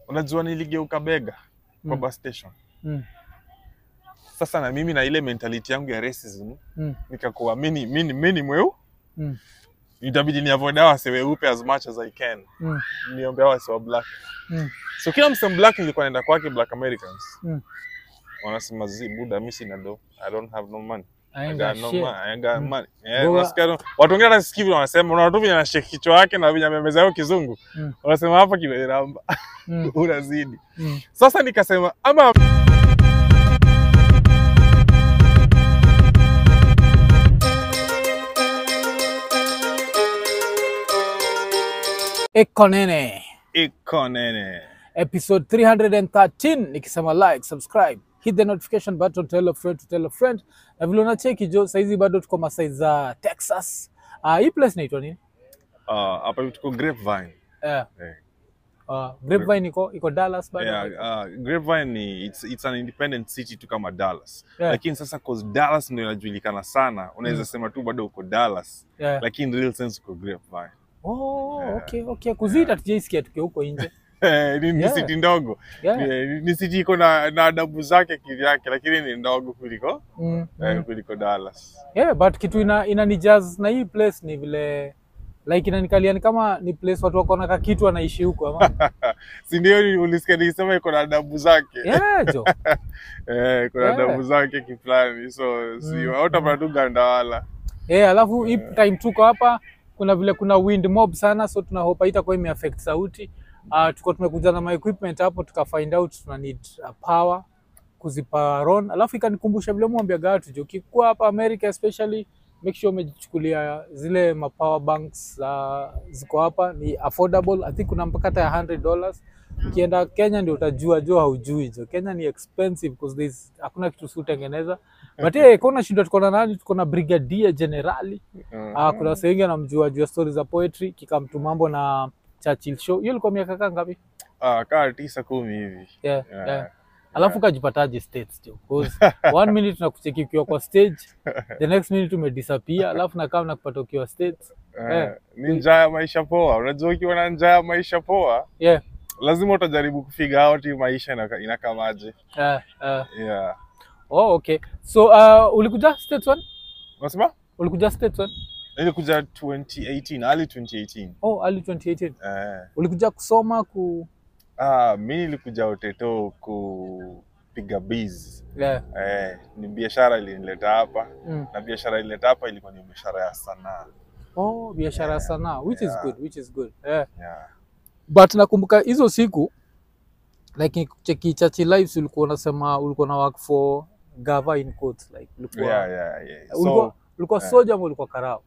unajua niligeuka bega kwa Mm. bus station Mm. sasa na mimi na ile mentality yangu ya racism Mm. nikakuwa mimi mimi mimi mweu Mm. itabidi ni avoid hawa wase weupe as much as I can Mm. niombe hawa wase wa black Mm. so kila mse black nilikuwa naenda kwake black Americans Mm. wanasema zi buda mimi sina do I don't have no money I I ain't got got no shit. money. I ain't got Mm. money. Yeah, Go unasikia tu- watu wengine hata sikivi wanasema unaona tu vile anashake kichwa yake na vile amemeza hiyo kizungu Mm. wanasema hapa kimeramba Mm. unazidi Mm. sasa nikasema ama Eko nene iko nene episode 313 nikisema like subscribe hit the notification button tell a friend to tell a friend na vile unacheki jo saizi bado tuko masai za texas uh, hii place naitwa nini Ah, hapa hivi tuko grapevine yeah. Eh. uh, grapevine iko iko dallas bado yeah, uh, grapevine ni it's, it's an independent city tu kama dallas Yeah. lakini sasa cause dallas ndio inajulikana sana unaweza Mm. sema tu bado uko dallas yeah. lakini in real sense uko grapevine oh, Yeah. okay okay kuzita tujaisikia tukiwa huko nje ni, ni Yeah. city ndogo yeah. ni, ni city iko na, na adabu zake kivyake lakini ni ndogo kuliko mm, eh, mm. kuliko dallas yeah but kitu ina, inanijaz na hii place ni vile like inanikalia ni kama ni place watu wako na kakitu wanaishi huko ama si ndio ni- ulisikia nikisema iko na adabu zake yeah jo eh, iko na Yeah. adabu zake kiplani so si Mm, hautapata tu gandawala Eh, alafu hii time tuko hapa kuna vile kuna wind mob sana so tuna hope haitakuwa imeaffect sauti. Uh, tuko tumekuja na my equipment hapo tuka find out tuna need uh, power kuzipower on. Alafu ikanikumbusha vile mwambia watu jo ukikuwa hapa America especially make sure umejichukulia zile ma power banks uh, ziko hapa ni affordable. I think kuna mpaka hata ya 100 dollars. Ukienda Kenya ndio utajua jo haujui jo. Kenya ni expensive because there's hakuna kitu si utengeneza. But eh kuna shida tuko na nani? Tuko na brigadier generali Mm. Ah, kuna wase wengi wanamjua juu ya stori za poetry kikamtu mambo na Churchill show. Hiyo ilikuwa miaka kaa ngapi? Ah, kaa tisa kumi hivi Yeah, Yeah. yeah. Alafu kajipataje states jo? Cause one minute nakucheki ukiwa kwa stage, the next minute umedisappear, alafu nakaa nakupata ukiwa states. Eh, Eh. ni njaa ya maisha poa unajua ukiwa na njaa ya maisha poa Yeah. lazima utajaribu kufiga out hii maisha inaka- inakamaje Uh, uh, yeah oh, okay. So uh, ulikuja states one? unasema Ulikuja states one? nilikuja 2018 early 2018 Oh, early 2018. eh Ulikuja kusoma ku ah mi nilikuja uteto kupiga biz yeah. eh ni biashara ilinileta hapa Mm. na biashara ilinileta hapa ilikuwa ni biashara ya sanaa Oh, biashara ya sanaa which is Yeah. good, which is good. Yeah. yeah but nakumbuka hizo siku like cheki chachi lives ulikuwa unasema ulikuwa na work for gava in quotes like ulikuwa yeah yeah, yeah. ulikuwa, so ulikuwa yeah. soja ama ulikuwa karao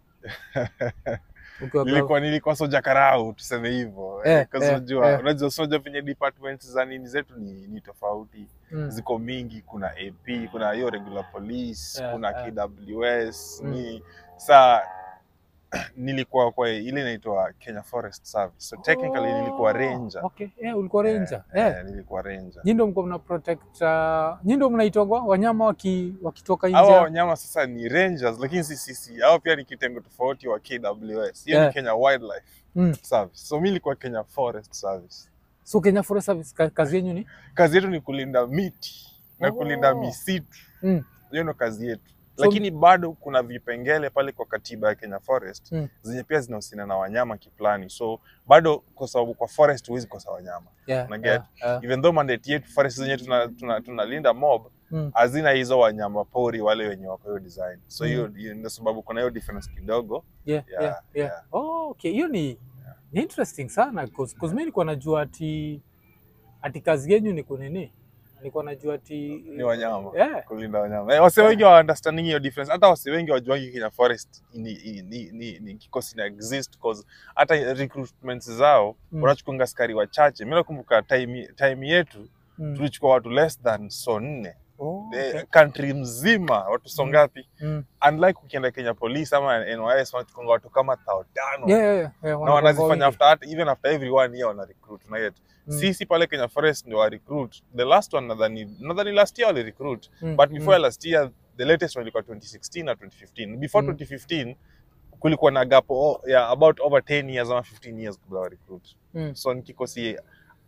Ukiwa Gava- nilikuwa nilikuwa soja karau tuseme hivyo Eh, eh, 'cause eh, unajua eh. unajua soja venye departments za nini zetu ni, ni tofauti Mm. ziko mingi kuna ap kuna hiyo regular police Yeah, kuna yeah. kws Mm. ni saa nilikuwa kwa ile inaitwa kenya forest service so technically nilikuwa Oh, ranger okay yeah, ulikuwa ranger eh, yeah. eh, nilikuwa ranger Nyi ndio mko mna protect uh, nyi ndio mnaitwa wanyama waki, wakitoka hawa nje wanyama sasa ni rangers lakini si sisi hao pia ni kitengo tofauti wa kws hiyo Yeah. ni kenya wildlife mm. service so mi nilikuwa kenya forest service so Kenya Forest Service ka- kazi yenyu ni kazi yetu ni kulinda miti na Oh. kulinda misitu Mm. hiyo ndo kazi yetu So- lakini bado kuna vipengele pale kwa katiba ya Kenya Forest Mm. zenye pia zinahusiana na wanyama kiplani so bado kwa sababu kwa forest huwezi kosa wanyama yeah, Una get? yeah, yeah. even though mandate yetu forest zenye tunalinda tuna, tunalinda mob Mm. hazina hizo wanyama pori wale wenye wako hiyo design so Mm. hiyo hiyo ndio sababu kuna hiyo difference kidogo yeah, Yeah, yeah, yeah. yeah. Oh, okay. Hiyo ni ni interesting sana cause, cause mimi nilikuwa najua ati ati kazi yenyu ni kunini, nilikuwa najua ati ni wanyama yeah. kulinda wanyama eh, wase wengi wa understanding hiyo difference hata wase wengi wajuangi Kenya Forest ni, ni, ni, ni, ni kikosi na exist cause hata recruitments zao Mm. wanachukunga askari wachache mi nakumbuka time, time yetu Mm. tulichukua watu less than so nne Oh, Eh, okay. country mzima watu so Mm. ngapi Mm. unlike ukienda Kenya Police ama NYS wanachukunga watu kama thao tano Yeah, yeah, yeah. Yeah, na wanakuwa wanazifanya wengi. after hata- even after every one year wana recruit na yet Mm. sisi pale Kenya Forest ndio wa recruit the last one nadhani nadhani last year wali recruit Mm, but before mm. last year the latest one ilikuwa 2016 na 2015 before Mm. 2015 kulikuwa na gap o- ya about over 10 years ama 15 years kabla wa recruit Mm. so ni kikosi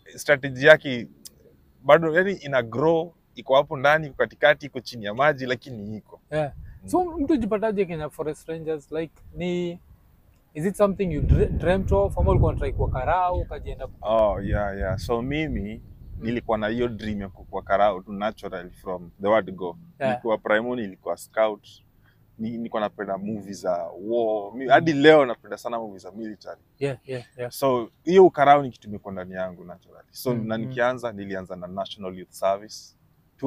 strategy yake bado yani ina grow iko hapo ndani iko katikati iko chini ya maji lakini iko Yeah. So mtu jipataje Kenya Forest Rangers like ni is it something you dre- dreamt of ama ulikuwa unatry kuwa karau ukajienda oh yeah yeah so mimi nilikuwa na hiyo dream ya kukua karao tu naturally from the word go Yeah. nilikuwa primary nilikuwa scout ni, nilikuwa napenda movies za war Mi- hadi leo napenda sana movies za military yeah yeah yeah so hiyo ukarao ni kitu imekuwa ndani yangu naturally so Mm, na mm. nikianza nilianza na national youth service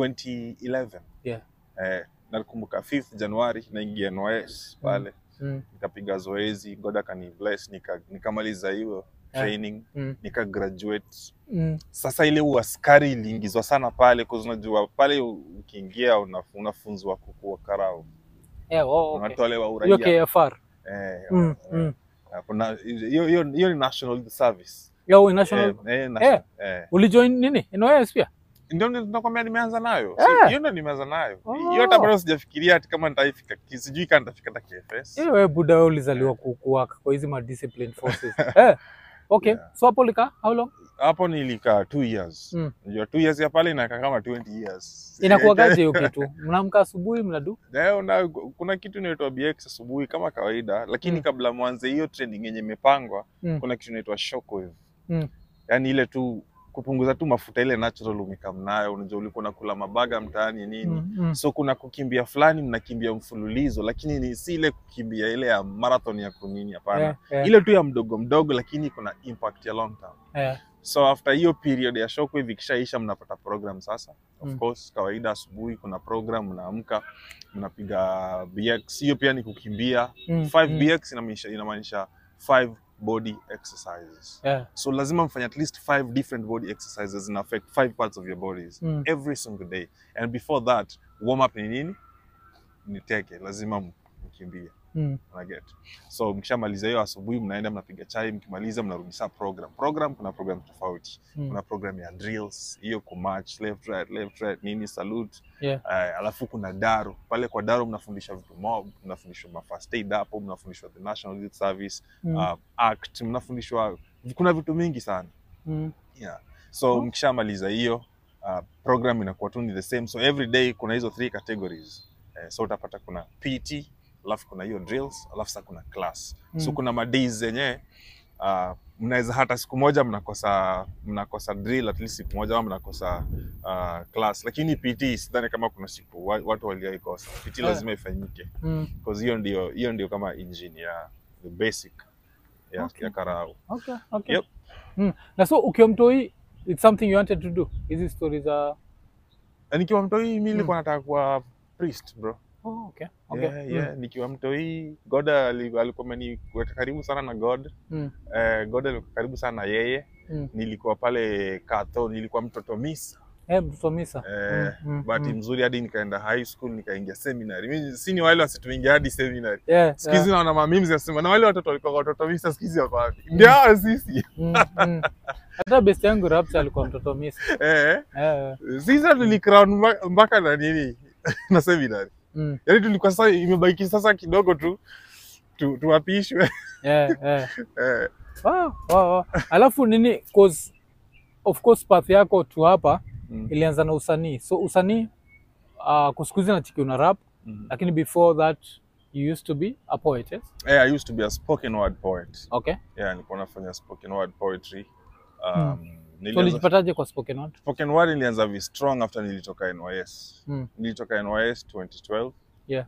2011 yeah eh, nakumbuka 5th januari naingia NYS pale mm. nikapiga zoezi god akani bless nika, nikamaliza hiyo Yeah. training Mm. nika graduate Mm. sasa ile uaskari iliingizwa sana pale kwa unajua pale ukiingia una- unafunzwa kukua karao yeah oh, okay. unatolewa hiyo uraia KFR eh, mm. eh, mm. kuna hiyo hiyo hiyo ni national youth service yeah oh, national eh, eh, national, eh. ulijoin nini NYS pia ndio ndio nakwambia nimeanza nayo Eh. Si- hiyo ndio nimeanza nayo Oh. hiyo hata bado sijafikiria ati kama nitaifika sijui kama nitafika hata KFS Eh, wewe buda wewe ulizaliwa ku- kuwaka kwa hizi ma disciplined forces eh okay Yeah. so hapo lika how long hapo nilikaa two years Mm. Unajua two years ya pale inakaa kama 20 years inakuwagaje hiyo kitu mnamka asubuhi mnadu Eh, una, kuna kitu inaitwa BX asubuhi kama kawaida lakini Mm. kabla mwanze hiyo training yenye imepangwa Mm. kuna kitu inaitwa shockwave Mm. yaani ile tu kupunguza tu mafuta ile natural umekam nayo unajua ulikuwa unakula mabaga mtaani nini mm. mm. so kuna kukimbia fulani mnakimbia mfululizo lakini ni si ile kukimbia ile ya marathon ya kunini hapana yeah, yeah, ile tu ya mdogo mdogo lakini kuna impact ya long term yeah. so after hiyo period ya shockwave ikishaisha mnapata program sasa of Mm. course kawaida asubuhi kuna program mnaamka mnapiga bx hiyo pia ni kukimbia Mm, 5 mm. bx inamaanisha inamaanisha 5 body exercises yeah. so lazima mfanye at least 5 different body exercises in affect 5 parts of your bodies Mm. every single day and before that warm up ni nini ni teke lazima m- mkimbie Mm. unaget so mkishamaliza hiyo asubuhi mnaenda mnapiga chai mkimaliza mnarudi saa program program kuna program tofauti Mm. kuna program ya drills hiyo kumarch left right left right nini salute Yeah. uh, alafu kuna daro pale kwa daro mnafundisha vitu mob mnafundishwa ma first aid hapo mnafundishwa the national youth service Mm. uh, act mnafundishwa kuna vitu mingi sana Mm. yeah. so Oh. mkishamaliza hiyo uh, program inakuwa tu ni the same so every day kuna hizo three categories eh, so utapata kuna pt alafu kuna hiyo drills alafu sasa kuna class so Mm. kuna madays zenye uh, mnaweza hata siku moja mnakosa mnakosa drill at least siku moja ama mnakosa uh, class lakini pt sidhani kama kuna siku wa- watu walioikosa pt Yeah. lazima ifanyike Mm. because hiyo ndio hiyo ndio kama engine ya the basic ya, Okay. ya karau Okay, okay. Yep. Mm. Na so ukiwa mtoi it's something you wanted to do. Hizi stories za Na nikiwa mtoi mi Mm. nilikuwa nataka kuwa priest bro Oh, okay. Okay. yeah, yeah. nikiwa mtoi god ali- alikuwa ameniweka karibu sana na god Mm. eh, god alikuwa karibu sana na yeye Mm. nilikuwa pale katho nilikuwa mtoto misa Eh, mtoto misa. eh, Mm, mm, bahati mm. mzuri hadi nikaenda high school nikaingia seminary mi si ni wale wasituingia hadi seminary Yeah, siku hizi yeah. naona mamims nasema na wale watoto walikuwa watoto misa siku hizi wako wapi ndio hao sisi Mm, mm. Hata best yangu Rapture alikuwa mtoto misa. eh, Eh, sisi tulikrown mba- mpaka na nini na seminary mm. yaani tulikuwa sasa imebaki sasa kidogo tu tu- tuapishwe Yeah, yeah. eh, Wow, wow, wow. Alafu nini cause of course path yako tu hapa mm, ilianza na usanii. So usanii uh, kusikuzi na chiki una rap mm. lakini before that you used to be a poet, yes? Eh, I used to be a spoken word poet. Okay. Yeah, nilikuwa nafanya spoken word poetry. Um, So nilianza, ulijipataje kwa spoken word? spoken word nilianza vi strong after nilitoka NYS. Mm. Nilitoka NYS 2012. Yeah.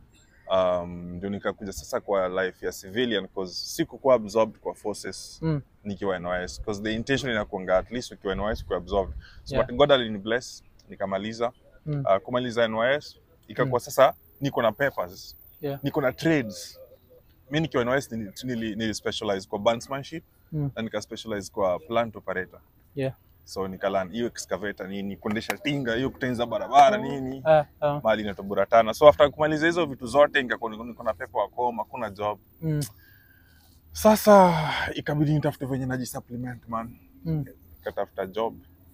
Um, ndio nikakuja sasa kwa life ya civilian cause sikukuwa absorbed kwa forces Mm. nikiwa NYS cause the intention inakuanga at least ukiwa NYS kuwa absorbed. So Yeah. but God alini bless nikamaliza. Mm. Uh, kumaliza NYS ikakuwa sasa niko na papers. Yeah. Niko na trades. Mi nikiwa NYS nili, nili, nili specialize kwa bandsmanship Mm. na nika specialize kwa plant operator. Yeah. So nikalan hiyo excavator nini, kuendesha tinga, hiyo kutengeneza barabara nini, Ah, ah. mali inaitwa Buratana. So after kumaliza hizo vitu zote nikakuwa niko niko na pepo wa koma, hakuna job. Mm. Sasa ikabidi nitafute venye naji supplement man. Mm. Nikatafuta job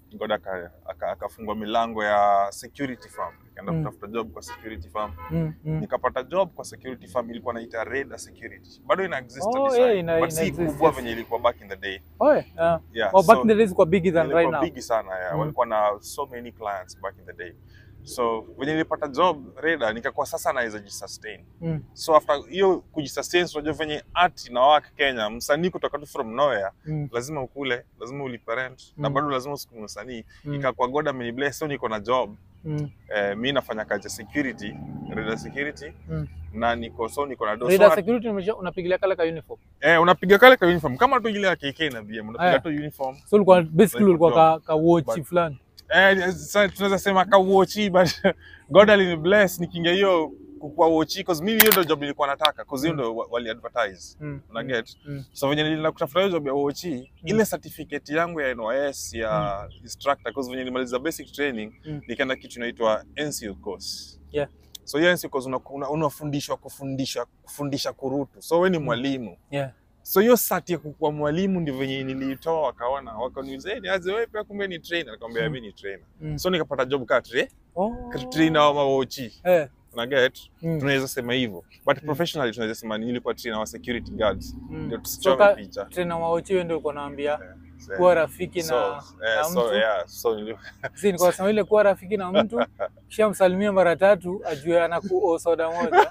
God aka- aka- akafungua milango ya security firm nikaenda Mm. kutafuta job kwa security firm Mm, mm. nikapata job kwa security firm ilikuwa naita Raider Security bado ina exist Oh, hadi yeah, sasa, ina- but ina si exist, kubwa yes. venye ilikuwa back in the day Oh, yeah. yeah. yeah Oh, back so- in the days kwa bigger than ilikuwa right now. bigi sana yeah. Mm. walikuwa na so many clients back in the day so venye nilipata job Raider nikakuwa sasa naweza jisustain Mm, so after hiyo kujisustain unajua venye art na work Kenya msanii kutoka tu from nowhere mm, lazima ukule lazima ulipe rent na Mm. bado lazima usukume msanii mm, ikakuwa God amenibless so niko na job mm, eh, mi nafanya kazi ya security Raider security mm. na niko so niko na do so Raider at- security umesha- unapigilia kale ka uniform. eh, unapiga kale ka uniform kama tu ile ya KK na BM unapiga Aya. tu uniform So ulikuwa basically Like ulikuwa job. ka, ka watch But- fulani. Eh, sasa tunaweza sema ka watchi but God alinibless nikiingia hiyo kwa watchi cause mimi hiyo ndio job nilikuwa nataka cause hiyo ndio wa- wali advertise Mm, una mm, get mm. so venye nilienda kutafuta hiyo job ya watchi ile certificate yangu ya NYS ya instructor cause venye nilimaliza basic training Mm. nikaenda kitu inaitwa NCO course Yeah. so hiyo NCO course una- una- unafundishwa kufundisha kufundisha kurutu so we ni mwalimu Yeah. so hiyo sati ya kukuwa mwalimu ndio venye niliitoa wakaona wakaniuliza "Eh, niaje wewe pia kumbe ni trainer nikamwambia Mm. mimi ni trainer Mm. so nikapata job ka tra Oh. trainer wa mawochi Eh, una get mm, tunaweza sema hivyo but professionally tunaweza sema nilikuwa trainer wa security guards mm. ndio So tusichome ka- picha trainer wa Ochiwe ndio uko naambia So, kuwa rafiki so, na, eh, na so, mtu yeah, so nili- si nilikuwa nasema ile kuwa rafiki na mtu kisha msalimia mara tatu ajue anakuo soda moja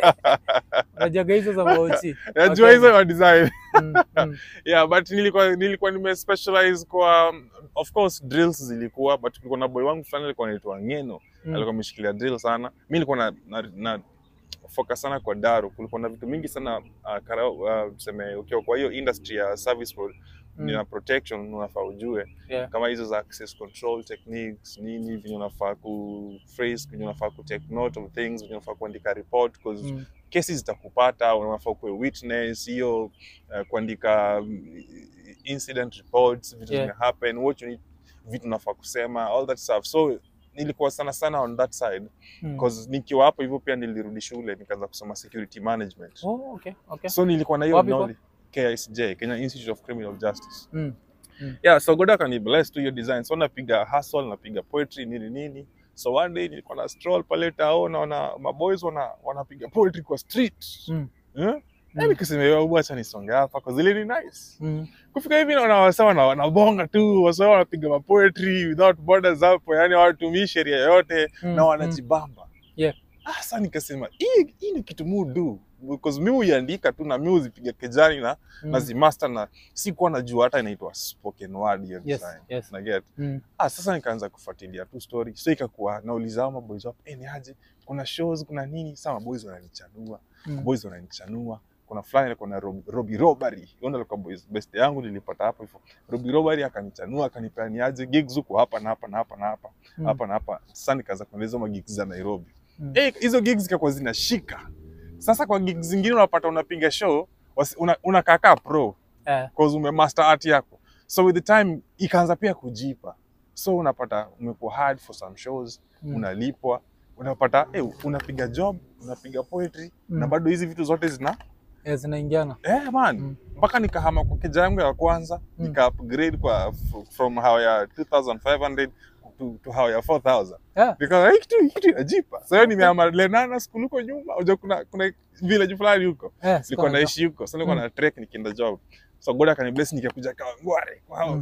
unajaga hizo za maochi najua Okay. hizo wa design Mm, mm, yeah but nilikuwa nilikuwa nime specialize kwa um, of course drills zilikuwa but kulikuwa na boy wangu fulani alikuwa anaitwa Ngeno mm, alikuwa ameshikilia drill sana mi nilikuwa na, na, na focus sana kwa daru kulikuwa na vitu mingi sana uh, kara, uh, tuseme ukiwa kwa hiyo industry ya service pro, mm, na protection unafaa ujue yeah. kama hizo za access control techniques nini venye unafaa ku phrase venye unafaa ku take note of things venye unafaa kuandika report because Mm, kesi zitakupata unafaa kuwe witness hiyo uh, kuandika mm, incident reports vitu Yeah. zime happen what you need vitu unafaa kusema all that stuff so nilikuwa sana sana on that side mm. because nikiwa hapo hivyo pia nilirudi shule nikaanza kusoma security management Oh, okay, okay. so nilikuwa na hiyo Wapi kwa? knowledge KICJ Kenya Institute of Criminal Justice Mm, yeah so God akani bless tu hiyo design so napiga hustle napiga poetry nini nini so one day nilikuwa na stroll pale tao naona maboys wana wanapiga poetry kwa street mm, eh Mm. mm. nikasema yo acha nisonge hapa kwa zile ni nice mm. kufika hivi naona wasa wana wanabonga tu wasa wanapiga ma poetry without borders hapo yani hawatumii sheria yoyote Mm, na mm. wanajibamba Yeah. ah sasa nikasema hii hii ni kitu mu do because mi huiandika tu na mi huzipiga kejani na Mm. na zimaster na sikuwa najua hata inaitwa spoken word hiyo Yes, design yes. na get Mm, ah sasa nikaanza kufuatilia tu story so ikakuwa nauliza hao maboys wapo eh ni aje kuna shows kuna nini sasa maboys wananichanua mm. boys wananichanua kuna fulani alikuwa na Rob- Robbie Robbery hiyo ndio alikuwa boys best yangu nilipata hapo hivyo Robbie Robbery akanichanua akanipea ni aje gigs huko hapa na hapa na hapa na hapa Mm. hapa na hapa sasa nikaanza kueleza ma gigs za Nairobi Mm. eh hizo gigs zikakuwa zinashika sasa kwa gigs zingine unapata unapiga show wasi- una, unakaa kaa pro Eh, cause umemaster art yako so with the time ikaanza pia kujipa so unapata umekuwa hard for some shows mm, unalipwa unapata eh, unapiga job unapiga poetry Mm. na bado hizi vitu zote zina eh, zinaingiana eh, man Mm. mpaka nikahama kwa keja yangu ya kwanza Mm. nika upgrade kwa f- from how ya 2500 to, to how ya 4000 Yeah. nikaona hii kitu hii kitu inajipa so hiyo nimehama Lenana school huko nyuma unajua kuna kuna village fulani huko Eh, sikuwa nilikuwa najua. naishi huko so nilikuwa Mm. na trek nikienda job so God akanibless nikakuja kawa ngware kwa hao Mm.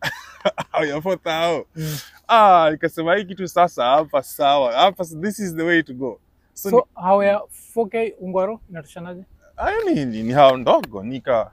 hao ya 4000 Mm. ah nikasema hii kitu sasa hapa sawa hapa this is the way to go so, so hawa ya 4k ungwaro inatoshanaje hayo ni, ni, ni hao ndogo nika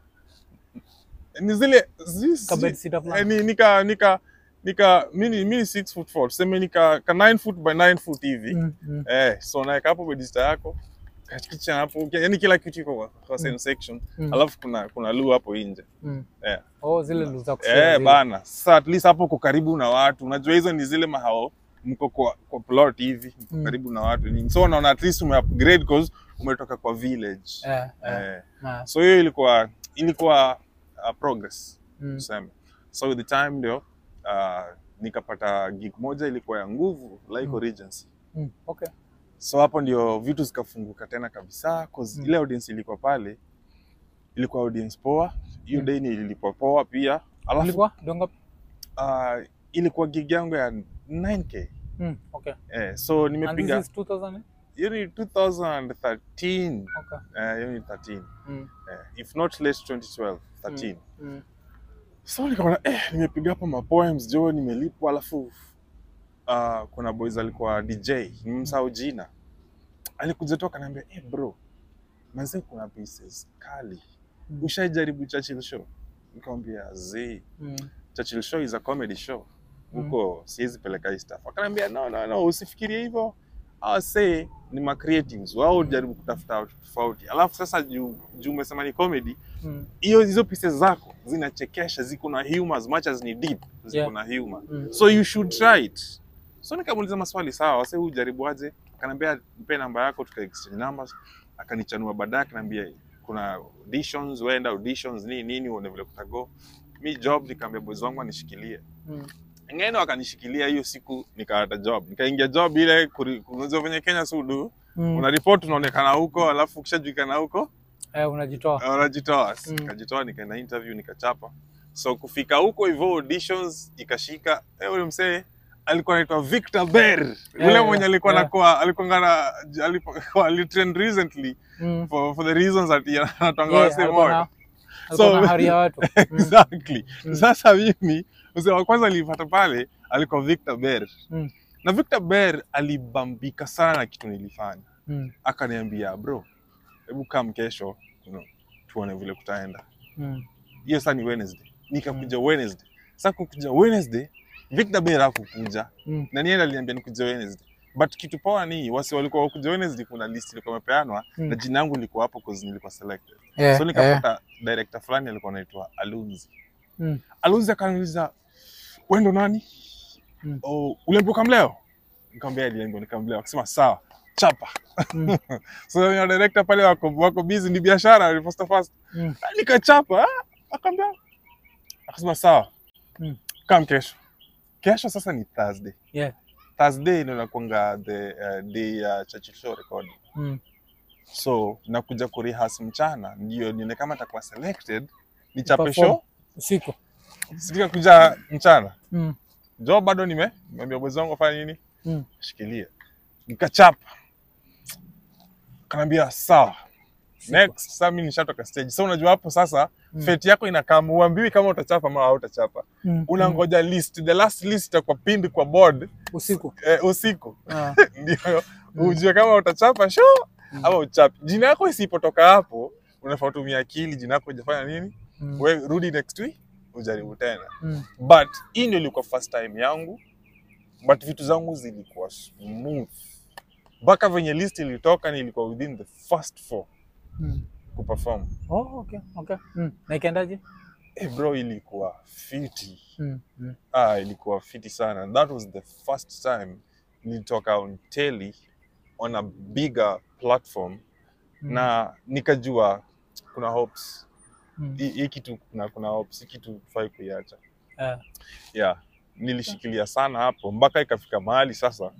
ni zile zi- ka bed zi- sitter eh, fulani ni, nika nika nika mini mini 6 foot 4 tuseme nika ka 9 foot by 9 foot hivi Mm, mm, eh so naeka hapo bedista yako ka kitchen hapo yani kila kitu iko kwa, kwa same Mm. section mm, alafu kuna kuna loo hapo nje mm. eh. oh zile lu za kushare eh zile. bana sasa at least hapo uko karibu na watu unajua hizo ni zile mahao mko kwa, kwa plot hivi mko Mm. karibu na watu nini so unaona at least ume upgrade cause umetoka kwa village eh, eh, eh. ah, so hiyo ilikuwa ilikuwa uh, progress mm, tuseme so with the time ndio uh, nikapata gig moja ilikuwa ya nguvu Laiko Mm. Regency mm, okay so hapo ndio vitu zikafunguka tena kabisa cause Mm. ile audience ilikuwa pale ilikuwa audience poa hiyo Mm. day ni ilikuwa poa pia alafu ilikuwa donga uh, ilikuwa gig yangu ya 9k Mm, okay. eh, so And nimepiga this is 2000? hiyo ni 2013 Okay. eh, hiyo ni 13 Mm, eh, if not late 2012 13 mm, so nikaona eh, nimepiga hapa mapoems jo nimelipwa alafu uh, kuna boys alikuwa dj nimemsahau jina alikuja tu akaniambia eh, bro mazee kuna pieces kali Mm. ushaijaribu Churchill show nikamwambia z mm, Churchill show is a comedy show Mm. huko siwezi peleka hii stuff akaniambia no no no usifikirie hivyo awase ni ma creatives wao jaribu kutafuta watu tofauti alafu sasa juu juu umesema ni comedy mm, hiyo hizo pieces zako zinachekesha ziko na humor as much as ni deep ziko Yeah. na humor mm. so you should try it so nikamuuliza maswali sawa wase huu jaribu aje akaniambia mpe namba yako tuka exchange numbers akanichanua baadaye akaniambia kuna auditions wenda auditions nini nini uone vile kutago mi job nikaambia boys wangu anishikilie Mm. ngeno akanishikilia hiyo siku nikapata job nikaingia job ile kuri- unajua venye Kenya sudu Mm. una report unaonekana huko alafu ukishajulikana huko Eh, unajitoa. unajitoa Mm. nikajitoa nikaenda interview nikachapa so kufika huko hivyo auditions ikashika eh, ule msee alikuwa anaitwa Victor Ber ule yeah, mwenye alikuwa yeah. anakuwa alikuwa ngana alikuwa alitrend recently Mm. for, for the reasons that he anatanga Yeah, wase alikuwa na- moyo alikuwa So- na hari ya watu. Mm. exactly Mm. sasa mimi mzee wa kwanza nilipata pale alikuwa Victor Ber Mm. na Victor Ber alibambika sana na kitu nilifanya Mm. akaniambia bro hebu kam kesho you know, tuone vile kutaenda Mm. hiyo sasa ni Wednesday nikakuja Wednesday sasa kukuja Wednesday Victor Ber hakukuja Mm. na nienda aliniambia nikuja Wednesday but kitu poa ni wasi walikuwa wakuja Wednesday kuna list ilikuwa imepeanwa Mm. na jina yangu lilikuwa hapo cause nilikuwa selected Yeah, so yeah. nikapata director fulani alikuwa anaitwa Alunzi Mm. Alunzi akaniuliza wewe ndo nani Mm. oh, uliambiwa leo nikamwambia aliambiwa nikamwambia akasema sawa chapa Mm. so your director pale wako wako busy ni biashara ni fast fast Mm. nikachapa ah, akamwambia akasema sawa Mm. kam kesho kesho sasa ni Thursday Yeah. Thursday ndio nakuanga the uh, day ya uh, Churchill show recording Mm. so nakuja kurehas mchana ndio nione kama atakuwa selected nichape Perform. show Usiku. sitika kuja mchana Mm. jo bado nime nimeambia mwezi wangu afanye nini Mm. shikilia nikachapa kanaambia sawa Usiku. next sasa mimi nishatoka stage so unajua hapo sasa Mm. fate yako inakaa uambiwi kama utachapa ama hautachapa Mm. unangoja list the last list itakuwa pinned kwa board Mm. Usiku. eh, usiku Ah. ndio Mm. ujue kama utachapa show Mm. ama uchapi jina yako isipotoka hapo unafaa utumia akili jina yako ujafanya nini Mm. we rudi next week ujaribu tena Mm. but hii ndio ilikuwa first time yangu but vitu zangu zilikuwa smooth mpaka venye list ilitoka nilikuwa within the first four Mm. kuperform Oh, okay, okay. Mm. Na ikaendaje? hey bro ilikuwa fiti Mm. Mm. ah, ilikuwa fiti sana that was the first time nilitoka on telly on a bigger platform Mm. na nikajua kuna hopes Mm. hii hii kitu kuna, kuna hopes hii kitu fai kuiacha Ah. yeah nilishikilia sana hapo mpaka ikafika mahali sasa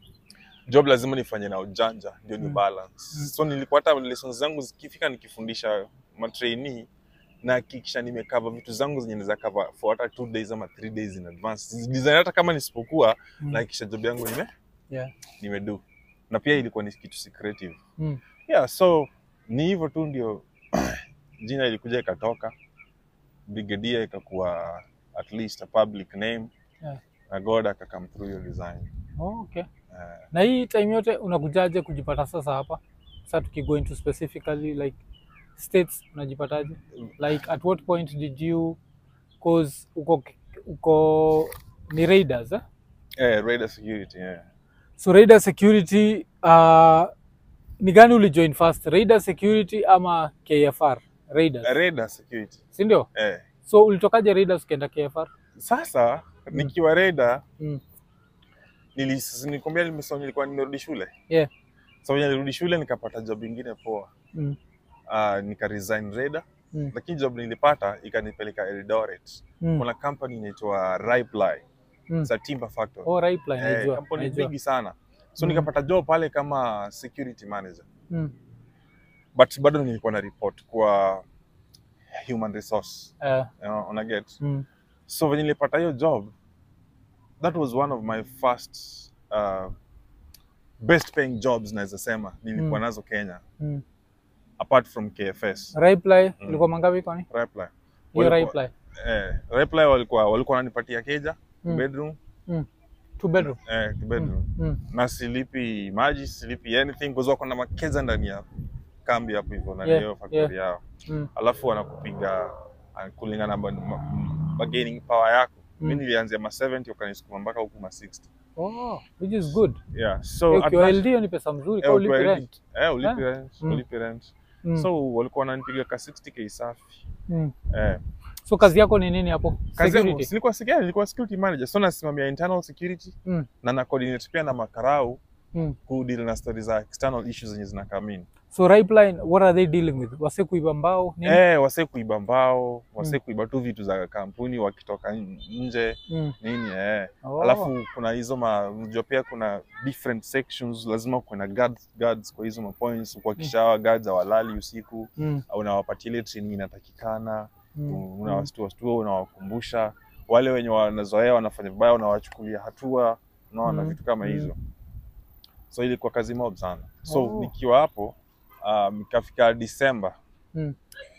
job lazima nifanye na ujanja ndio ni Mm. balance Mm. so nilikuwa hata lessons zangu zikifika nikifundisha matrainee na hakikisha nimekava vitu zangu zenye naweza cover for hata two days ama three days in advance design hata kama nisipokuwa Mm. na hakikisha job yangu nime Yeah. nimedo na pia ilikuwa ni kitu secretive Mm. yeah so ni hivyo tu ndio jina ilikuja ikatoka brigadier ikakuwa at least a public name Yeah. na god akakam through your design Oh, okay. uh, Na hii time yote unakujaje kujipata sasa hapa? Sasa tukigo into specifically like states unajipataje? Like at what point did you cause uko uko ni raiders eh? eh, radar security yeah. So Raider Security uh, ni gani ulijoin first? Raider Security ama KFR? Raiders. radar security Si ndio? eh. So ulitokaje Raiders ukaenda KFR? sasa nikiwa radar Mm. nilis- nilikwambia nimesoma nilikuwa nimerudi shule Yeah. so venye nilirudi shule nikapata job ingine poa Mm. uh, nika resign radar Mm. lakini job nilipata ikanipeleka Eldoret Mm. kuna company inaitwa Riply Mm. it's a timber factory Oh, Ripeline, eh, najua. kampuni najua. bigi sana so Mm. nikapata job pale kama security manager Mm. but bado nilikuwa na report kwa human resource Eh, you know, una get mm. so venye nilipata hiyo job that was one of my first uh, best paying jobs naweza sema nilikuwa Mm. nazo Kenya Mm. apart from KFS Reply Mm. ilikuwa mangapi kwani? Reply Hiyo Walikuwa- reply. eh, Reply walikuwa walikuwa wananipatia keja Mm. bedroom Two bedroom. eh, bedroom Mm. na silipi maji silipi anything kwa sababu wako na makeza ndani ya kambi hapo hivyo na Yeah, hiyo factory yeah. yao Mm. alafu wanakupiga uh, kulingana na ba- ma- bargaining power yako Mm. mi nilianzia ma 70 wakanisukuma mpaka huku ma 60 Oh, which is good. yeah so So, at ukiwa that- LD hiyo ni pesa mzuri Eh, kwa ulipi ukiwa rent. eh ulipi Eh? rent Mm. ulipi rent Mm. so walikuwa wananipiga ka 60k safi Mm. eh So kazi yako ni nini hapo? kazi yangu Security. silikuwa security nilikuwa security manager so nasimamia internal security Mm. na na coordinate pia na makarau Mm. ku deal na stories za external issues zenye zina come in So Ripeline, what are they dealing with? Wase kuiba mbao nini? eh wase kuiba mbao wase Mm. kuiba tu vitu za kampuni wakitoka n- nje Mm. nini eh Oh. alafu kuna hizo ma unajua pia kuna different sections lazima kuwe na guards, guards kwa hizo mapoints kuhakikisha hawa guards hawalali usiku Mm. au unawapatia ile training inatakikana Mm. unawastua unawakumbusha wale wenye wanazoea wanafanya vibaya unawachukulia hatua unaona Mm. vitu kama Mm. hizo so ilikuwa kazi mob sana so Oh. nikiwa hapo um, ikafika Disemba Mm.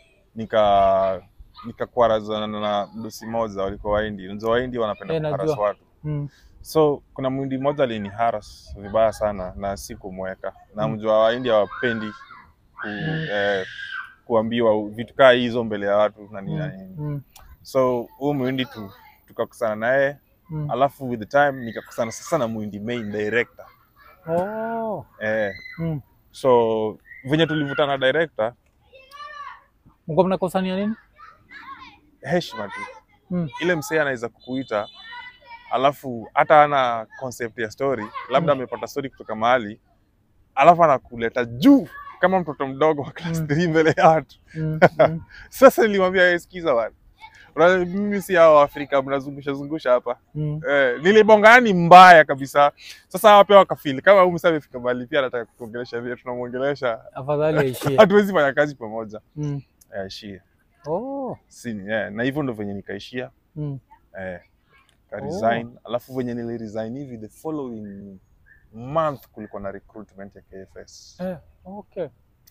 nika nikakwarazana na mdosi moja walikuwa waindi unajua waindi wanapenda Eh, kuharas najua. watu Mm. so kuna mwindi mmoja alini haras vibaya sana na sikumweka na Mm. mjua waindi hawapendi ku, Mm. eh, kuambiwa vitu kaa hizo mbele ya watu na nini na Mm. nini Mm. so huyu mwindi tu tukakusana naye Mm. alafu with the time nikakusana sasa na mwindi main director Oh. eh, Mm. so venye tulivutana director Mko mnakosania nini? heshima tu Mm. ile msee anaweza kukuita alafu hata ana concept ya story labda Mm. amepata story kutoka mahali alafu anakuleta juu kama mtoto mdogo wa class Mm. 3 mbele ya watu Mm. Mm. sasa nilimwambia "Wewe sikiza bwana Unajua mimi si hao Afrika mnazungusha zungusha hapa Mm. eh, nilibongani mbaya kabisa sasa hawa pia wakafili kama huyu msee amefika mahali pia anataka kuongelesha vile tunamwongelesha Afadhali aishie. hatuwezi fanya kazi pamoja Mm. eh, aishie Oh. sini eh, na hivyo ndo venye nikaishia Mm. eh, ka resign alafu venye nili resign hivi the following month kulikuwa na recruitment ya KFS Eh, okay.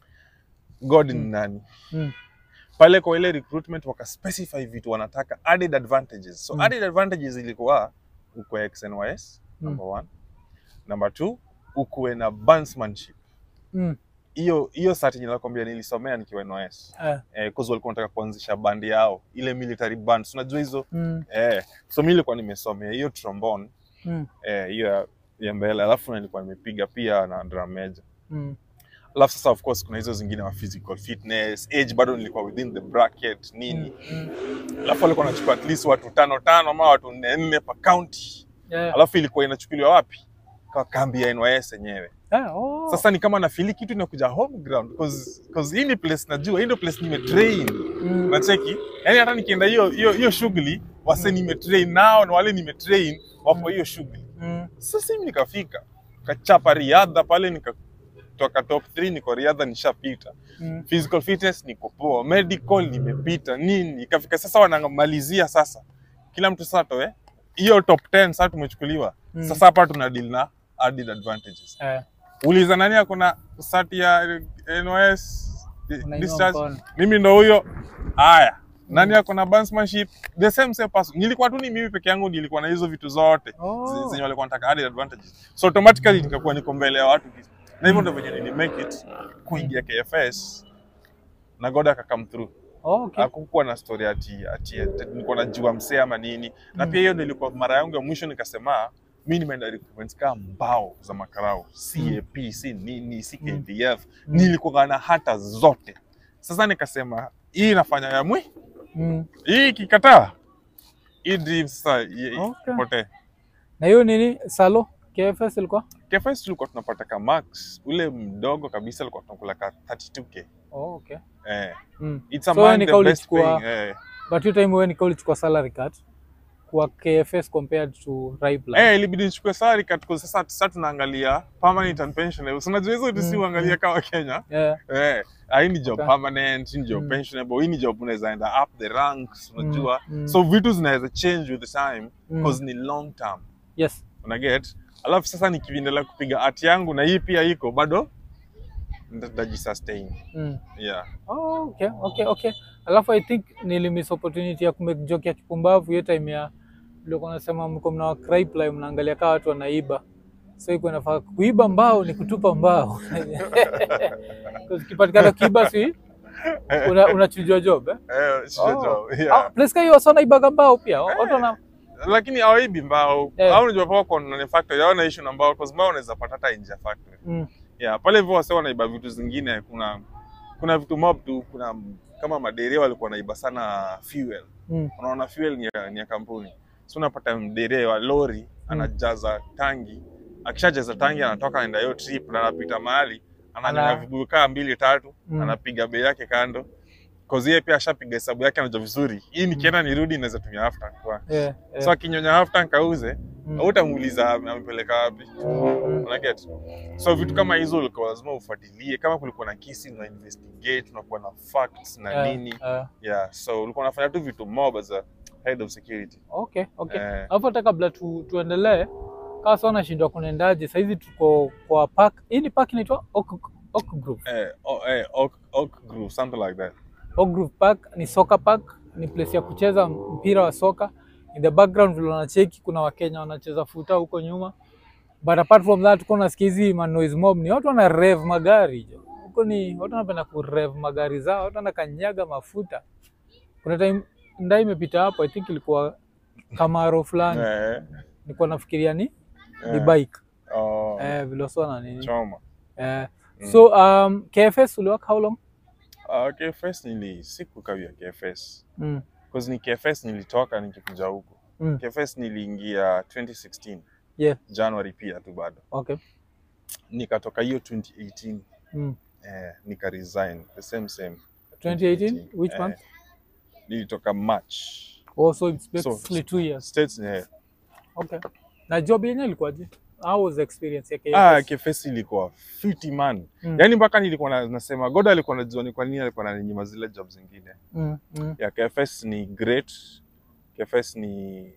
God ni Mm. nani Mm. pale kwa ile recruitment waka specify vitu wanataka added advantages so Mm. added advantages ilikuwa ukwe XNYS Mm. number one number two ukuwe na bandsmanship Mm. hiyo hiyo sati nilikwambia nilisomea nikiwa NYS Eh. eh, cause walikuwa wanataka kuanzisha bandi yao ile military bands unajua hizo Mm. eh, so mi nilikuwa nimesomea hiyo trombone Mm. eh, hiyo ya- ya mbele alafu nilikuwa nimepiga pia na drum major Mm. alafu sasa of course kuna hizo zingine wa physical fitness age bado nilikuwa within the bracket nini Mm. alafu walikuwa wanachukua at least watu tano tano ama watu nne nne per county Yeah. alafu ilikuwa inachukuliwa wapi kwa kambi ya NYS yenyewe Eh, oh. sasa ni kama nafili kitu inakuja home ground cause, cause hii ni place najua hii ndio place nimetrain Mm. nacheki yani hata nikienda hiyo hiyo hiyo shughuli wase nimetrain nao na wale nimetrain wapo hiyo shughuli Mm. sasa mimi nikafika kachapa riadha pale nikatoka top 3 niko riadha nishapita Mm. physical fitness niko poa medical nimepita nini ikafika sasa wanamalizia sasa kila mtu sasa toe hiyo top 10 sasa tumechukuliwa Mm. sasa hapa tuna deal na added advantages Eh, uliza nani akona sati ya NOS unainua discharge mkono. mimi ndo huyo haya nani akona bandsmanship the same same person nilikuwa tu ni mimi peke yangu nilikuwa na hizo vitu zote Oh. zi- zenye walikuwa wanataka added advantages so automatically nikakuwa niko mbele ya watu na hivyo ndo venye nili make it kuingia KFS na God aka come through Oh, okay. hakukuwa na story ati ati ati nilikuwa najua msee ama nini na Mm. pia hiyo ndio ilikuwa mara yangu ya mwisho nikasema mi nimeenda recruitment kama mbao za makarao CAP si nini si Mm. KDF Mm. nilikuwa na hata zote sasa nikasema hii inafanya ya mwi Mm. hii ikikataa hii dream sasa i- Okay. ipotee Na hiyo nini salo KFS ilikuwa? KFS tulikuwa tunapata ka max ule mdogo kabisa alikuwa tunakula ka 32k Oh, okay. eh Mm. it's So among ni the kauli best chukua- paying eh But hiyo time wewe nika ulichukua salary cut kwa KFS compared to Ripeline. Eh, ilibidi nichukue salary cut kwa sasa sasa tunaangalia permanent and pensionable. So unajua hizo tusi Mm, uangalia kama Kenya. Yeah. Eh, ah, hii ni job Okay. permanent, hii ni job Mm. pensionable, hii ni job unaweza enda up the ranks, unajua. Mm, mm. So vitu zinaweza change with the time Mm. because ni long term. Yes. una get alafu sasa nikiendelea kupiga art yangu na hii pia iko bado nitajisustain Mm. yeah Oh, okay, okay, okay. Alafu I think nilimiss opportunity ya kumake joke ya kipumbavu hiyo time ya ulikuwa unasema mko mna cryply mnaangalia kama watu wanaiba. So iko inafaa kuiba mbao ni kutupa mbao. Because kipatikana kiiba si una unachujwa job eh? eh, sio Oh. job, Ah, yeah. place kama hiyo wasa wanaibaga mbao pia. Watu wana lakini hawaibi mbao Eh. au unajua popcorn na ni factory hawana issue na mbao kwa sababu unaweza pata hata nje ya factory mm. yeah pale hivyo wase wanaiba vitu zingine kuna kuna vitu mob tu kuna kama maderia walikuwa wanaiba sana fuel Mm. unaona fuel ni ya, ni ya kampuni so unapata mderea wa lori anajaza tangi akishajaza tangi anatoka anaenda hiyo trip na anapita mahali ananyanya Ana- vibuyu kaa mbili tatu Mm. anapiga bei yake kando kozi yeye pia ashapiga hesabu yake anajua vizuri hii nikienda nirudi naweza tumia half tank kwa Yeah, yeah. so akinyonya half tank auze Mm. hautamuuliza amepeleka wapi Mm. unaget so vitu kama hizo ulikuwa lazima ufuatilie kama kulikuwa na kesi una investigate unakuwa na facts na Eh, nini eh, yeah so ulikuwa unafanya tu vitu mob as a head of security okay, okay. Eh. Alafu hata kabla tu, tuendelee kama sasa nashindwa kunaendaje, saizi tuko kwa park. Hii ni park inaitwa Oak, Oak Grove. eh, oh, eh, oak, oak groove something like that Oak Grove Park ni soccer park, ni place ya kucheza mpira wa soka. In the background vile wanacheki kuna Wakenya wanacheza futa huko nyuma. But apart from that tuko nasikia hizi ma noise mob ni watu wana rev magari jo. Huko ni watu wanapenda ku rev magari zao, watu wanakanyaga mafuta. Kuna time ndai imepita hapo, I think ilikuwa Camaro fulani. eh, Nilikuwa nafikiria ni ni eh, bike. oh, Eh, vile wasio na nini. choma Eh, Mm. so um, KFS uliwork how long? uh, KFS nili sikukawia KFS Mm. cause ni KFS nilitoka nikikuja huko Mm. KFS niliingia 2016 Yeah, January pia tu bado okay. nikatoka hiyo 2018 Mm. eh, nika resign the same same 2018 which eh, month? nilitoka March Oh, so it's So- basically two years. States eh, Okay. Na job yenyewe ilikuwaje? How was the experience ya KFS? ah KFS ilikuwa fiti man Mm. yaani mpaka nilikuwa na, nasema God alikuwa anajua ni kwa nini alikuwa ananinyima zile job zingine Mm, mm, ya KFS ni great KFS ni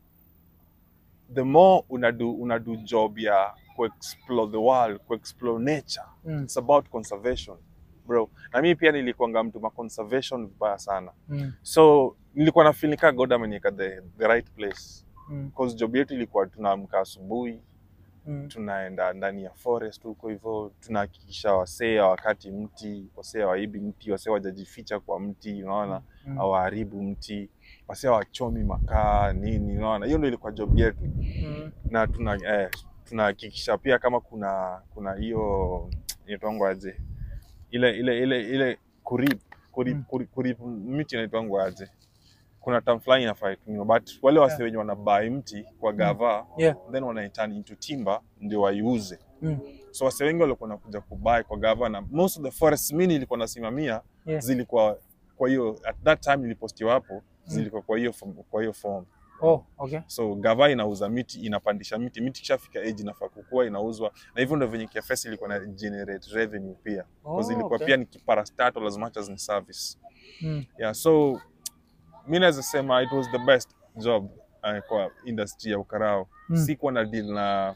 the more unadu unadu job ya kuexplore the world kuexplore nature mm, it's about conservation bro na mimi pia nilikuanga mtu ma conservation vibaya sana mm, so nilikuwa na feel nika God ameniweka the, the right place mm, because job yetu ilikuwa tunaamka asubuhi mm, tunaenda ndani ya forest huko hivyo tunahakikisha wasee hawakati mti wasee hawaibi mti wasee wajajificha kwa mti unaona mm, hawaharibu mti wasee hawachomi makaa nini unaona hiyo ndio ilikuwa job yetu mm, na tuna eh, tunahakikisha pia kama kuna kuna hiyo inaitwangwa aje ile ile ile ile kurip kurip, Mm. kurip, kurip miti inaitwangwa aje kuna term fulani inafaa itumiwa but wale wase Yeah. wenye wanabai mti kwa gava Yeah. then wanaiturn into timber ndio waiuze mm, so wase wengi walikuwa nakuja kubai kwa gava na most of the forest mini ilikuwa nasimamia Yeah. zilikuwa kwa hiyo at that time ilipostiwa hapo zilikuwa kwa hiyo form- kwa hiyo form Oh, okay. so gava inauza miti inapandisha miti miti kishafika age inafaa kukua inauzwa na hivyo ndio venye KFS ilikuwa na generate revenue pia Oh, because ilikuwa okay. pia ni parastatal as much as ni service Mm, yeah so mi naweza sema it was the best job uh, kwa industry ya ukarao Mm. sikuwa na deal na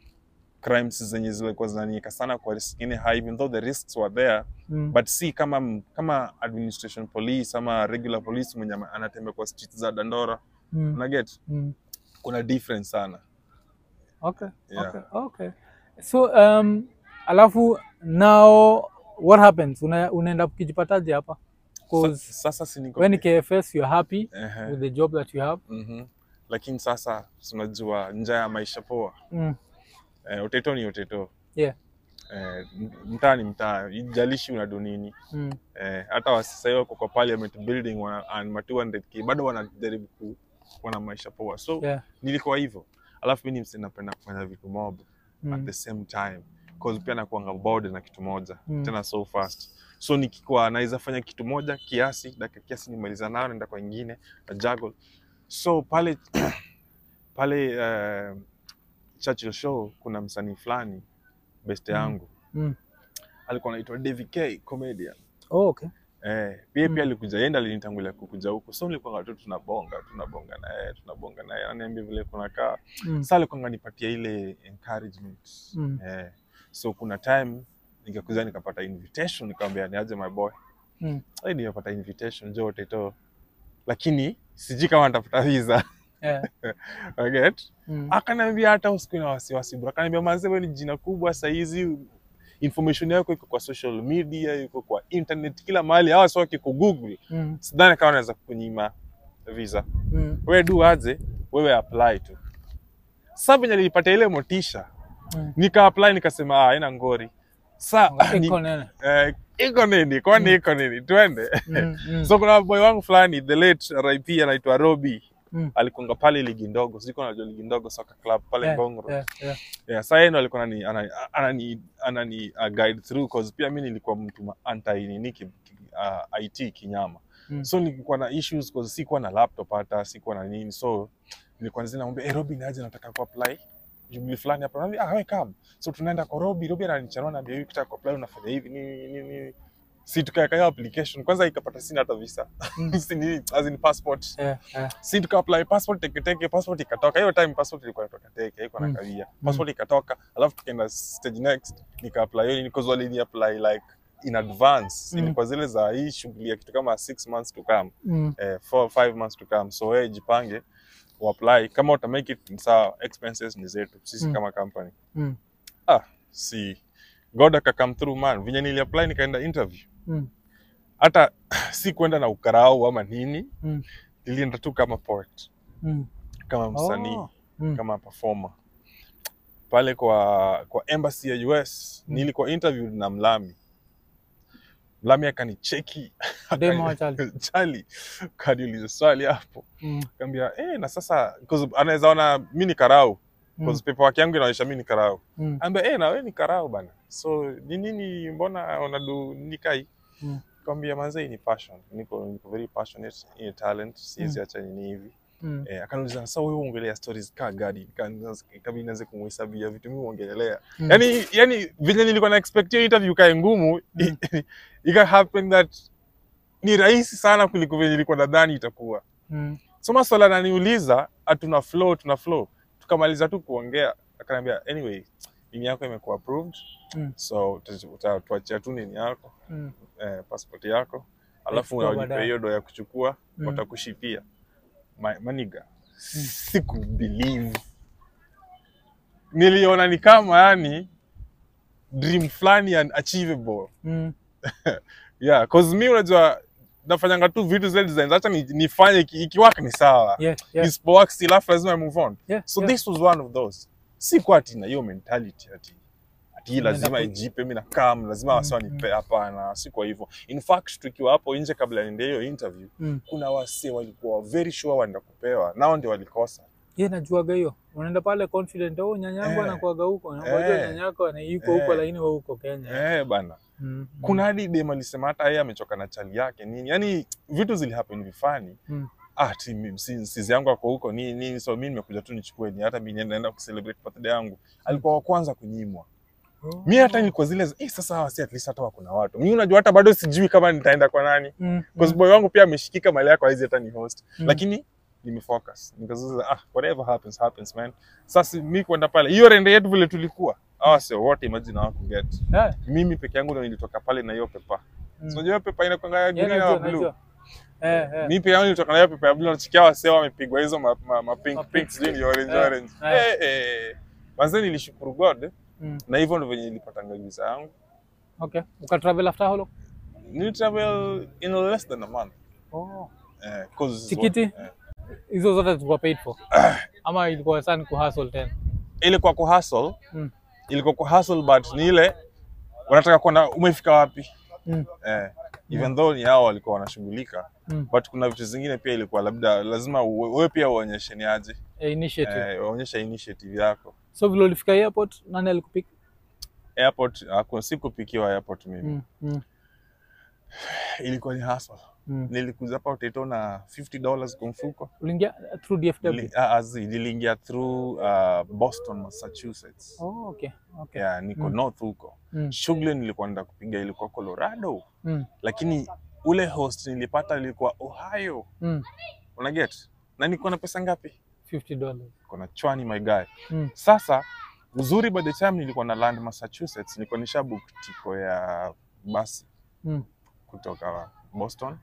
crimes zenye zilikuwa zinanieka sana kwa risk ingine high even though the risks were there mm, but si kama kama administration police ama regular police mwenye ama- anatembea kwa streets za Dandora mm, una get mm. kuna difference sana Okay, Yeah. okay, okay. So um, alafu now what happens? Una, unaenda ukijipataje hapa? Sa, Cause sasa si niko when ni KFS you're happy Ehe. with the job that you have. Mhm. lakini sasa tunajua njaa ya maisha poa Mm, eh, uteto ni uteto yeah. eh, m- mtaa ni mtaa ijalishi unadu nini Mm, eh, hata wasasa hiyo wako kwa parliament building wana, and ma 200k bado wanajaribu ku kuwa na maisha poa so yeah. nilikuwa hivyo alafu mi ni msee napenda kufanya vitu mob at Mm, the same time cause pia nakuanga bored na kitu moja Mm. tena so fast so nikikuwa naweza fanya kitu moja kiasi dakika kiasi nimaliza nayo naenda kwa ingine na juggle so pale pale uh, Churchill show kuna msanii fulani best Mm. yangu mm. alikuwa anaitwa Davy K comedian Oh, okay. Eh, pia Mm. pia alikuja yenda alinitangulia kukuja huko. So nilikuwa tu tunabonga, tunabonga na yeye, tunabonga na yeye. Ananiambia vile kunakaa. Mm. Sasa alikuwa ananipatia ile encouragement. Mm. Eh, so kuna time nikakuja nikapata invitation nikamwambia niaje my boy. Mm. Sasa nimepata invitation njoo Teto. Lakini sijui kama nitafuta visa. Yeah. I get? Mm. Akaniambia hata usikuwe na wasiwasi bro. Akaniambia manze wewe ni jina kubwa saa hizi information yako iko kwa social media, iko kwa internet, kila mahali. Hawa sio waki Google. Mm. Sidhani kama naweza kunyima visa. Mm. Wewe do aje, wewe apply tu. Sasa venye nilipata ile motisha, Mm. nika apply nikasema ah, haina ngori. Sa ni, Iko nene. eh, iko nini? Kwani iko nini? Twende. Mm. Mm. So kuna boy wangu fulani the late RIP anaitwa Robi. Mm. Alikonga pale ligi ndogo, siko najua ligi ndogo soccer club pale Yeah, Ngongro. yeah, yeah. Yeah, sasa yeye ndo alikuwa anani anani, anani, anani uh, guide through cause pia mimi nilikuwa mtu ma- anti nini ki, ki, uh, IT kinyama. Mm. So nilikuwa na issues cause sikuwa na laptop hata sikuwa na nini. So nilikuwa nzina namwambia, "Eh, Robi naje nataka ku apply." Shughuli fulani hapa. Anambia, "Ah, wewe come." So tunaenda kwa Robi, Robi ananichanua na hivi ukitaka ku apply unafanya hivi nini nini nini. Si tukaweka hiyo application. Kwanza ikapata sina hata visa. Mm. si nini, as in passport Yeah, yeah. si tuka apply passport teke teke passport ikatoka hiyo time passport ilikuwa inatoka teke haikuwa na Mm. kawia passport ikatoka alafu tukaenda stage next nika apply hiyo because walini apply like in advance Mm. ilikuwa zile za hii shughuli ya kitu kama six months to come Mm. eh, four five months to come so wewe jipange uapply kama uta make it sawa expenses ni zetu sisi Mm. kama company Mm. ah si God aka come through man venye nili apply nikaenda interview Mm. hata si kwenda na ukarau ama nini Mm. nilienda tu kama poet Mm. kama msanii Oh. Mm. kama performer pale kwa kwa embassy ya US Mm. nilikuwa interviewed na Mlami. Mlami akanicheki Demo wa Charlie. Charlie kaniuliza swali hapo, Mm. kaambia eh, na sasa because anaweza ona mimi ni karau Mm. because paperwork yangu inaonyesha mimi ni karau. Mm. Ambia eh, na wewe ni karau bana, so ni nini, mbona unadu nikai? Mm. Kaambia manze, ni passion, niko niko very passionate in talent, siwezi Mm. acha nini hivi Mm. Eh, akaniuliza sasa wewe uongelea stories ka gadi kabla nianze kumhesabia vitu mimi uongelea Mm. yani yani vile nilikuwa na expect hiyo interview kae ngumu Mm. ika happen that ni rahisi sana kuliko vile nilikuwa nadhani itakuwa Mm. so maswala ananiuliza atuna flow tuna flow tukamaliza tu kuongea akaniambia anyway nini yako imekuwa approved Mm. so uta- uta- tuachia tu nini yako Mm. eh, passport yako alafu Explore unajipa baadaye. hiyo do ya kuchukua Mm. watakushipia Ma- maniga sikubelieve niliona ni kama yani dream fulani unachievable Mm. yeah cause mi unajua nafanyanga tu vitu zile designs hata ni- nifanye iki- ikiwaka ni sawa Yeah, yeah. isipowak still alafu lazima I move on Yeah, so yeah. this was one of those si kwa ati na hiyo mentality ati ati hii Unaenda lazima ku- ijipe mi nakam lazima Mm, wasi wanipe hapana si kwa hivyo in fact tukiwa hapo nje kabla niende hiyo interview Mm. kuna wasee walikuwa very sure wanaenda kupewa nao ndio walikosa Ye najuaga hiyo. Unaenda pale confident, oh nyanyangu Eh. anakuaga huko. Ngoja Eh. nyanyako ana yuko Eh. huko lakini wewe huko Kenya. eh bana Mm. kuna hadi dem alisema hata yeye amechoka na chali yake nini yani vitu zilihappen vifani Mm. ah ti mi- si- sizi yangu ako huko nini nini so mi nimekuja tu nichukue ni hata mi nienda naenda kucelebrate birthday yangu alikuwa wa kwanza kunyimwa Oh. mi hata nilikuwa zile za, eh, sasa hawa si at least hata wako na watu mi unajua hata bado sijui kama nitaenda kwa nani Mm. because boy wangu pia ameshikika mali yako haizi hata ni host Mm. lakini nimefocus nikazuza ah whatever happens happens man sasa mi kwenda pale hiyo rende yetu vile tulikuwa hawa sio wote imagine hawa kuget Yeah. mimi peke yangu ndo nilitoka pale na hiyo pepa Mm. so unajua hiyo pepa inakwanga ya Yeah, green najua, na blue najua. Eh, eh. mimi peke yangu nilitoka na hiyo pepa ya blue nachikia wasee wamepigwa hizo ma, ma, ma pink Ma pink pink. sijui ni orange Eh, orange eh. eh eh manze nilishukuru God Mm. na hivyo ndo venye nilipatanga visa yangu Okay. Ukatravel after how long? nilitravel in less than a month Oh. eh, 'cause- Tikiti? eh. Hizo zote zilikuwa paid for. Ama ilikuwa sana kuhustle tena. ilikuwa kuhustle Mm. ilikuwa kuhustle but ni ile wanataka kuona umefika wapi Mm. eh, even though ni hao walikuwa wanashughulika Mm. but kuna vitu zingine pia ilikuwa labda lazima uwe- wewe pia uonyeshe ni aje Eh, initiative. eh, uonyeshe initiative yako So vile ulifika airport, nani alikupick? airport haku- sikupikiwa airport mimi Mm. Mm. ilikuwa ni hustle Mm. nilikuja hapa Utaito na 50 dollars kwa mfuko Uliingia through DFW? Nili- ah, azi, niliingia through uh, Boston Massachusetts Oh, okay. Okay. yeah, niko Mm. north huko Mm. shughuli nilikuwa naenda kupiga ilikuwa Colorado Mm. lakini ule host nilipata ilikuwa Ohio, Mm. una get na niko na pesa ngapi? 50 dollars. Niko na chwani my guy. Mm. Sasa uzuri, by the time nilikuwa na land Massachusetts, nilikuwa nishabook tiko ya basi Mm. kutoka Boston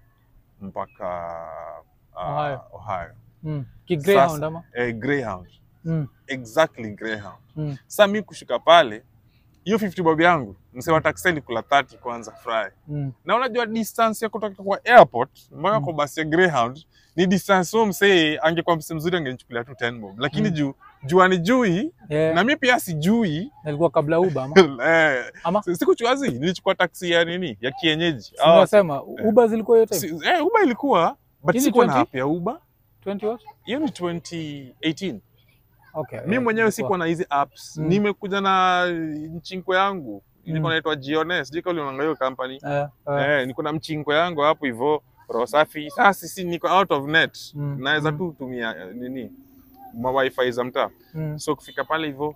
mpaka uh, Ohio. Ohio. Mm. Ki Greyhound Sasa- ama? Eh, Greyhound. Mm. Exactly Greyhound. Mm. Sasa mi kushuka pale hiyo 50 bob yangu msee wa taxi alikula 30 kwanza fry. Mm. Na unajua distance ya kutoka kwa airport mpaka Mm. kwa basi ya Greyhound ni distance huo msee angekuwa msee mzuri angenichukulia tu 10 bob. Lakini Mm. juu juu anijui Yeah. na mi pia sijui Nalikuwa kabla Uber ama? eh, Ama? si- sikuchukua zi nilichukua taxi ya nini ya kienyeji. Si Ah, Unasema Uber zilikuwa hiyo time? si- eh, Uber ilikuwa but Hizi sikuwa na 20? app ya Uber. 20 what? Hiyo ni 2018. Okay. mi yeah, mwenyewe ilikuwa. sikuwa na hizi apps Mm. nimekuja na mchinko yangu ilikuwa Mm. naitwa Giones sijui kama unaangalia hiyo company Eh, eh. eh, niko na mchinko yangu hapo hivyo roho safi sasa sisi niko out of net Mm. naweza Mm. tu tumia eh, nini ma wifi za mtaa Mm. so kufika pale hivyo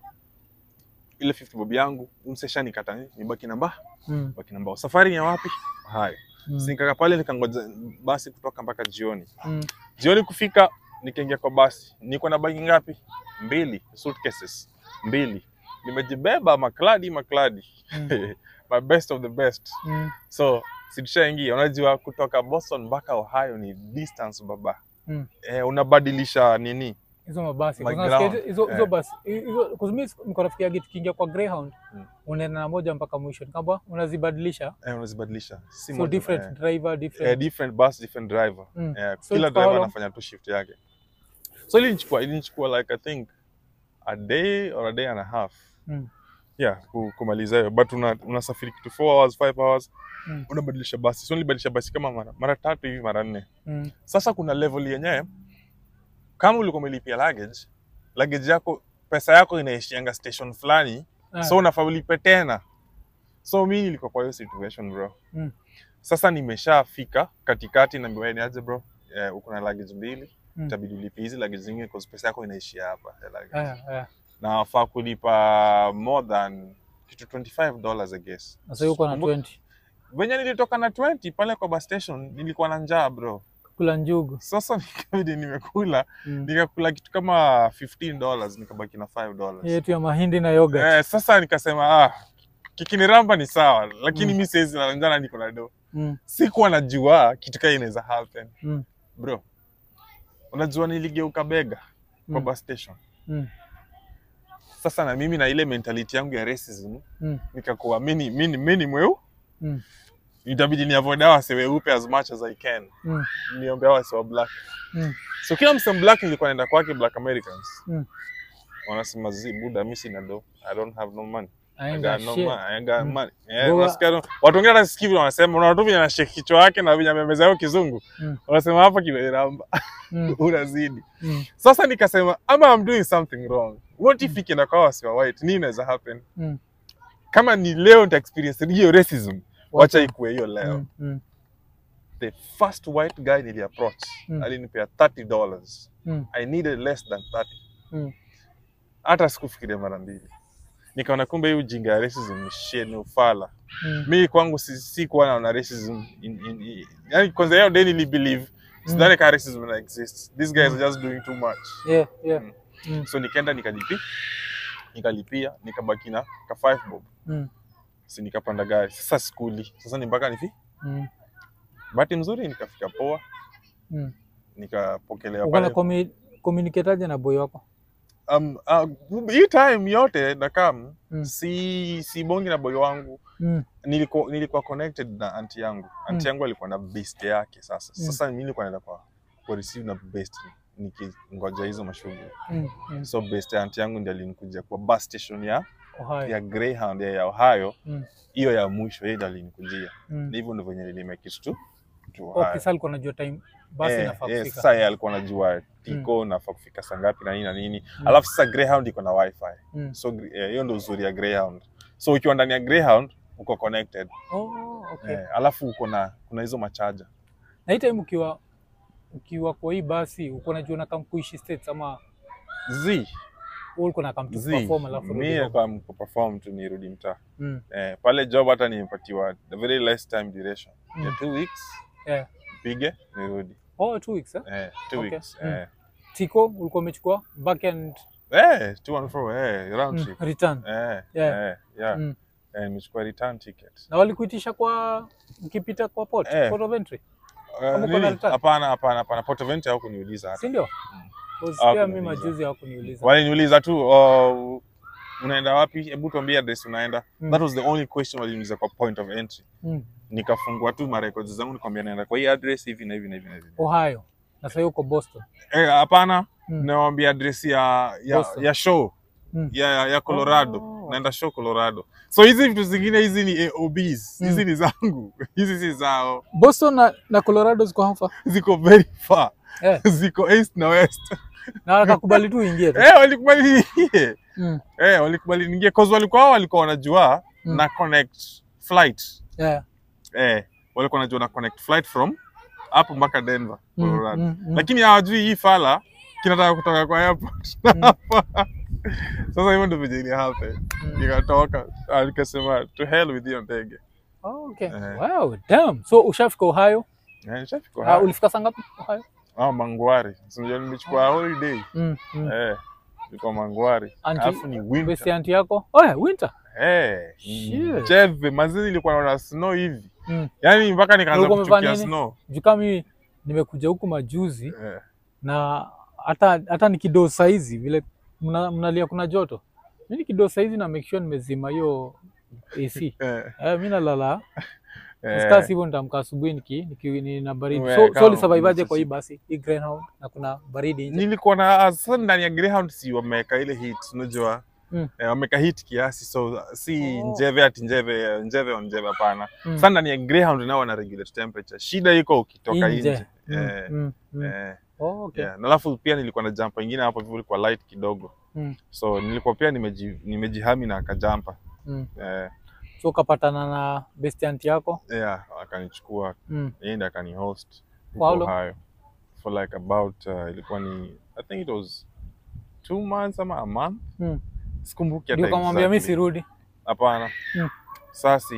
ile 50 bob yangu umsesha nikata nibaki namba Mm. baki namba safari ni ya wapi hayo Mm. mm. nikaka pale nikangoja basi kutoka mpaka jioni Mm. jioni kufika nikaingia kwa basi niko na bagi ngapi mbili suitcases mbili nimejibeba makladi makladi Mm. my best of the best Mm. so situshaingia unajua kutoka boston mpaka ohio ni distance baba Mm. eh, unabadilisha nini hizo mabasi My Kuna ground. sikia hizo hizo Eh. basi hizo kuzumi niko nafikiria tukiingia kwa Greyhound Mm. unaenda na moja mpaka mwisho kama unazibadilisha eh, unazibadilisha si so moja, different eh. driver different Eh, different bus different driver Mm. eh, So kila it's driver how long? anafanya tu shift yake so ilinichukua ilinichukua like i think a day or a day and a half Mm. yeah ku- kumaliza hiyo but una- unasafiri kitu 4 hours 5 hours Mm. unabadilisha basi so nilibadilisha basi kama mara, mara tatu hivi mara nne Mm. sasa kuna level yenyewe kama ulikuwa umelipia luggage luggage yako pesa yako inaishianga station fulani Ah. so unafaa ulipe tena so mi nilikuwa kwa hiyo situation bro Mm. sasa nimeshafika katikati na niaje aje bro eh, uko na luggage mbili Mm. itabidi ulipie hizi luggage zingine kwa pesa yako inaishia hapa ya luggage. Ah, ah. na wafaa kulipa more than kitu 25 dollars I guess Sasa yuko na Kumbuka- 20 venye nilitoka na 20 pale kwa bus station nilikuwa na njaa bro kula njugu sasa nikabidi nimekula Mm. nikakula kitu kama 15 dollars nikabaki na 5 dollars yetu ya mahindi na yogurt eh, sasa nikasema ah, kikiniramba ni sawa lakini Mm. mi siwezi na njana niko na do Mm. sikuwa najua kitu kaa inaweza happen Mm. bro unajua niligeuka bega kwa Mm. bus station Mm. sasa na mimi na ile mentality yangu ya racism Mm. nikakuwa mini mini mini mweu Mm. itabidi ni avoid hawa wase weupe as much as I can Mm. niombe hawa wase wa black Mm. so kila mse black nilikuwa naenda kwake black americans Mm. wanasema zi buda mi sina do i don't have no money I Aenda got no shit. money. I got Mm. money. Eh, Goa- unasikia tu- watu wengine hata sikii vile wanasema unaona tu vile anashake kichwa yake na vile amemeza hiyo kizungu Mm. wanasema hapa kimeramba Mm. unazidi Mm. sasa nikasema ama I'm doing something wrong what if ikienda kwa wasi wa white nini inaweza happen Mm. kama ni leo nita experience hiyo racism wacha ikuwe hiyo leo Mm. Mm. the first white guy nili approach Mm. alinipea 30 dollars Mm. i needed less than 30 Mm. hata sikufikiria mara mbili nikaona kumbe hii ujinga ya racism ni shit ni ufala Mm. mi kwangu si, si kuwa naona racism in, in, in, yani kwanza hiyo day nili believe sidhani ka racism ina exist these guys are just doing too much Yeah, yeah. Mm. Mm. so nikaenda nikalipi nikalipia nikabaki na ka 5 bob Mm. si nikapanda gari sasa skuli sasa ni mpaka nifi Mm. bahati mzuri nikafika poa Mm. nikapokelewa Uko na pale commu- communicate aje na boy wako um, uh, hii time yote nakam Mm. si si bongi na boy wangu Mm. nilikuwa nilikuwa connected na anti yangu anti Mm. yangu alikuwa na best yake sasa Mm. sasa mimi nilikuwa naenda kwa kwa receive na best nikingoja hizo mashughuli Mm. Mm. so best ya anti yangu ndiye alinikuja kwa bus station ya Ohio. ya Greyhound ya, ya Ohio Mm. hiyo ya mwisho yeye ndiye alinikujia Mm. na hivyo ndivyo venye nilimake it to to Okay, Ohio sasa alikuwa anajua time basi Eh, inafaa eh, kufika. sasa yeye alikuwa anajua tiko nafaa kufika saa ngapi na nini na nini alafu sasa Greyhound iko na wifi Mm. so eh, hiyo ndio uzuri ya Greyhound so ukiwa ndani ya Greyhound uko connected Oh, okay. eh, alafu uko na kuna hizo machaja Na hii time ukiwa ukiwa kwa hii basi uko najua na kuishi states ama z wewe ulikuwa na come to z perform alafu urudi mi home? kwa perform tu nirudi mtaa Mm. eh, pale job hata nimepatiwa the very less time duration ya Mm. two weeks Yeah. pige nirudi Oh, two weeks eh? eh, two Okay. weeks Mm. eh. Tiko ulikuwa umechukua back and Eh, two and fro eh, round mm, trip return. eh, Yeah. eh, yeah. Mm. Eh, nimechukua return ticket Na walikuitisha kwa ukipita kwa port, Eh. port of entry. Eh, Kama uko na nini? return? hapana hapana hapana Port of Entry hawakuniuliza hata Si ndio? Mm. Because Hawaku Pia mimi niuliza. majuzi hawakuniuliza. waliniuliza tu oh, unaenda wapi hebu tuambie address unaenda Mm. that was the only question waliniuliza kwa point of entry Mm. nikafungua tu marecords zangu nikwambia naenda kwa hii address hivi na hivi na hivi na hivi Ohio. Na sasa uko Boston. eh hapana Mm. nawambia address ya ya, Boston. ya show Mm. ya, ya, ya Colorado Oh. naenda show Colorado so hizi vitu zingine hizi ni AOBs Mm. hizi ni zangu hizi si zao Boston na, na Colorado ziko hafa. ziko very far Eh. ziko east na west Na wakakubali tu uingie tu. eh walikubali niingie Mm. eh walikubali niingie cause walikuwa wao walikuwa wanajua Mm. na connect flight Yeah. eh walikuwa wanajua na connect flight from hapo mpaka Denver Mm, Colorado mm, mm. lakini hawajui hii fala kinataka kutoka kwa airport hapa sasa hivyo ndio vile ili happen Mm. nikatoka ah, nikasema to hell with hiyo ndege Oh, okay. Eh. Wow, damn. So ushafika Ohio? Eh, nishafika Uh, hapa. ulifika saa ngapi Ohio? ah Mangwari so unajua nimechukua holiday Mm, mm. eh niko Mangwari Auntie- alafu ni winter Besti auntie yako? Oh, yeah, winter. eh Shit. jeve mazini ilikuwa naona snow hivi Mm. yani mpaka nikaanza Ulikuwa umevaa kuchukia nini? snow Juu kama mimi nimekuja huku majuzi eh. na hata hata nikidoo saizi vile mna- mnalia kuna joto. Mimi nikidoo saizi na make sure nimezima hiyo AC. Eh. Eh, mimi nalala Eh. Stas hivyo nitamka asubuhi niki, niki nina baridi. Uwe, So, so kama ulisurvivaje kwa hii umesisi- basi? Hii Greyhound na kuna baridi nje. nilikuwa na sasa ndani ya Greyhound si wameweka ile heat unajua Mm. eh, wameweka heat kiasi so si Oh. njeve ati njeve njeve on njeve hapana Mm. sasa ndani ya Greyhound nao wana regulate temperature shida iko ukitoka Nje. nje Mm, eh, mm, mm. eh, Oh, okay. yeah. na alafu pia nilikuwa na jumper ingine hapo hivyo ilikuwa light kidogo Mm, so nilikuwa pia nimeji, nimejihami na akajampa mm. eh, So ukapatana na best auntie yako? yeah, akanichukua Mm. yeye ndiye akani host For how huko long? Ohio for like about uh, ilikuwa ni I think it was two months ama a month Mm. sikumbuki Ndio hata ukamwambia mimi exactly. sirudi. Hapana. Mm. Sasa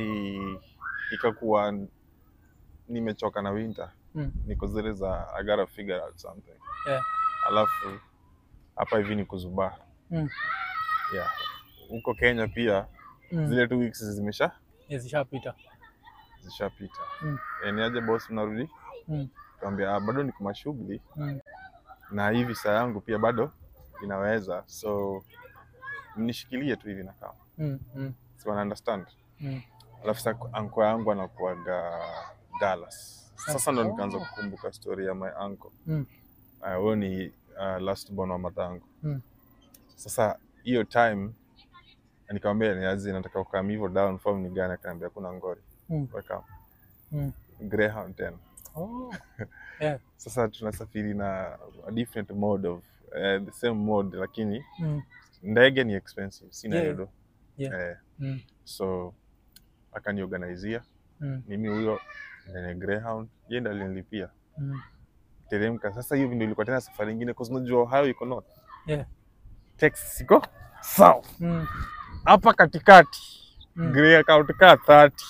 ikakuwa nimechoka na winter. Mm. Niko zile za I gotta figure out something. Yeah. Alafu hapa hivi ni kuzubaa. Mm. Yeah. Huko Kenya pia Mm. zile two weeks zimesha Yes, zishapita. zishapita. Mm. Eh, ni aje boss mnarudi? Mm. Kaambia ah, bado niko mashughuli Mm. na hivi saa yangu pia bado inaweza. So mnishikilie tu hivi na kama. Mm. Mm. Si wana understand? Mm. alafu sasa anko yangu anakuaga Dallas. Sasa ndo Oh. nikaanza kukumbuka story ya my uncle. Mm. Ah, huyo ni uh, last born wa matangu. Mm. Sasa hiyo time nikamwambia niazi nataka ukam hivyo down form ni gani? Akaniambia kuna ngori. Mm. Weka Mm. Greyhound tena. Oh. Yeah. Sasa tunasafiri na a different mode of uh, the same mode lakini Mm. ndege ni expensive, sina Yeah. hiyo do. Yeah. Eh, Mm. so akaniorganizia Mm. mimi huyo ndani ya Greyhound, yeye ndo alinilipia Mm. teremka. Sasa hiyo ndio ilikuwa tena safari nyingine, kwa sababu unajua Ohio iko north, Yeah. Texas iko south. Mm. Hapa katikati Mm. Greyhound kaa 30.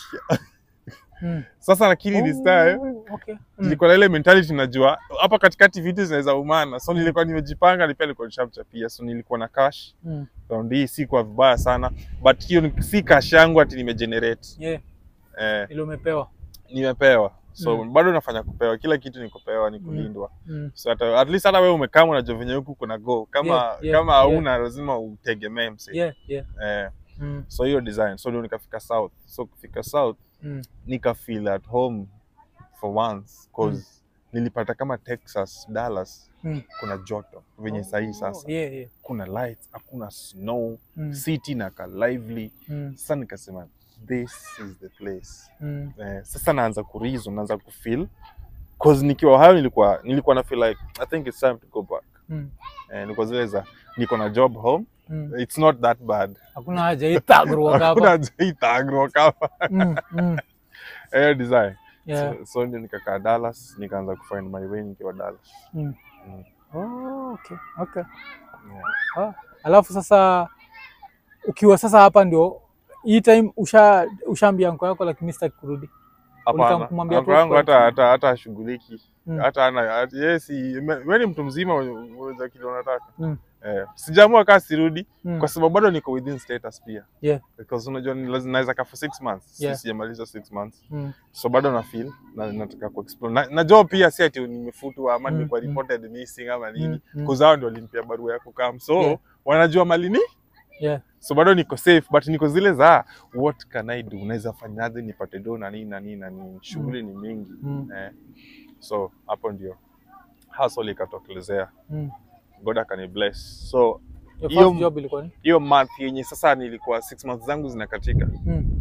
Mm. Sasa lakini this time Oh, okay. Mm. nilikuwa na ile mentality, najua hapa katikati vitu zinaweza umana, so nilikuwa nimejipanga, ni pia nilikuwa nishamchapia, so nilikuwa na cash Mm. round hii, si kwa vibaya sana, but hiyo ni- si cash yangu ati nimegenerate Yeah, eh, ile umepewa. nimepewa so Mm. bado nafanya kupewa, kila kitu ni kupewa, ni kulindwa Mm. so hata at least hata wewe umekaa unajua venye huku kuna go kama Yeah, yeah, kama yeah. hauna lazima utegemee mse Yeah, yeah. eh, Mm. so hiyo design so ndio nikafika south so kufika south Mm. nika feel at home for once cause nilipata kama Texas Dallas Mm. kuna joto venye sahii Oh, sasa Yeah, yeah. kuna lights hakuna snow Mm. city na ka lively Mm. sasa nikasema this is the place Mm. eh, sasa naanza kureason naanza kufeel cause nikiwa Ohio nilikuwa nilikuwa na feel like I think it's time to go back Mm. eh, nilikuwa zile za niko na job home Mm. it's not that bad Hakuna haja itagro hakuna hapa. itagro kama Mm. Mm. eh design Yeah. so, so ndio nikakaa Dallas nikaanza kufind my way nikiwa Dallas Mm. Mm. Oh, okay. Okay. yeah. Ah. Alafu sasa ukiwa sasa hapa ndio hii time usha ushaambia anko yako lakini sitaki kurudi. hapana kumwambia Uncle yangu 12 hata hata hata ashughuliki Mm. hata ana hata- yeye si wewe ni mtu mzima unaweza kile unataka Mm. eh sijaamua kaa sirudi Mm. kwa sababu bado niko within status pia Yeah. because unajua ni lazima naweza kaa for six months Yeah. Si- sijamaliza six months Mm. so bado na feel na nataka ku explore na, najua pia si ati nimefutwa ama Mm, nimekuwa mm. reported missing ama nini Mm. Mm. kuzao ndio walimpia barua ya kukam so Yeah. wanajua mali ni Yeah. so bado niko safe but niko zile za what can I do unaweza fanyaje nipate do na nini na nini na nini shughuli ni mingi Mm. eh. so hapo ndio hustle ikatokelezea Mm. God akani bless so Your Hiyo- first job ilikuwa ni? hiyo month yenye sasa nilikuwa six months zangu zinakatika Mm.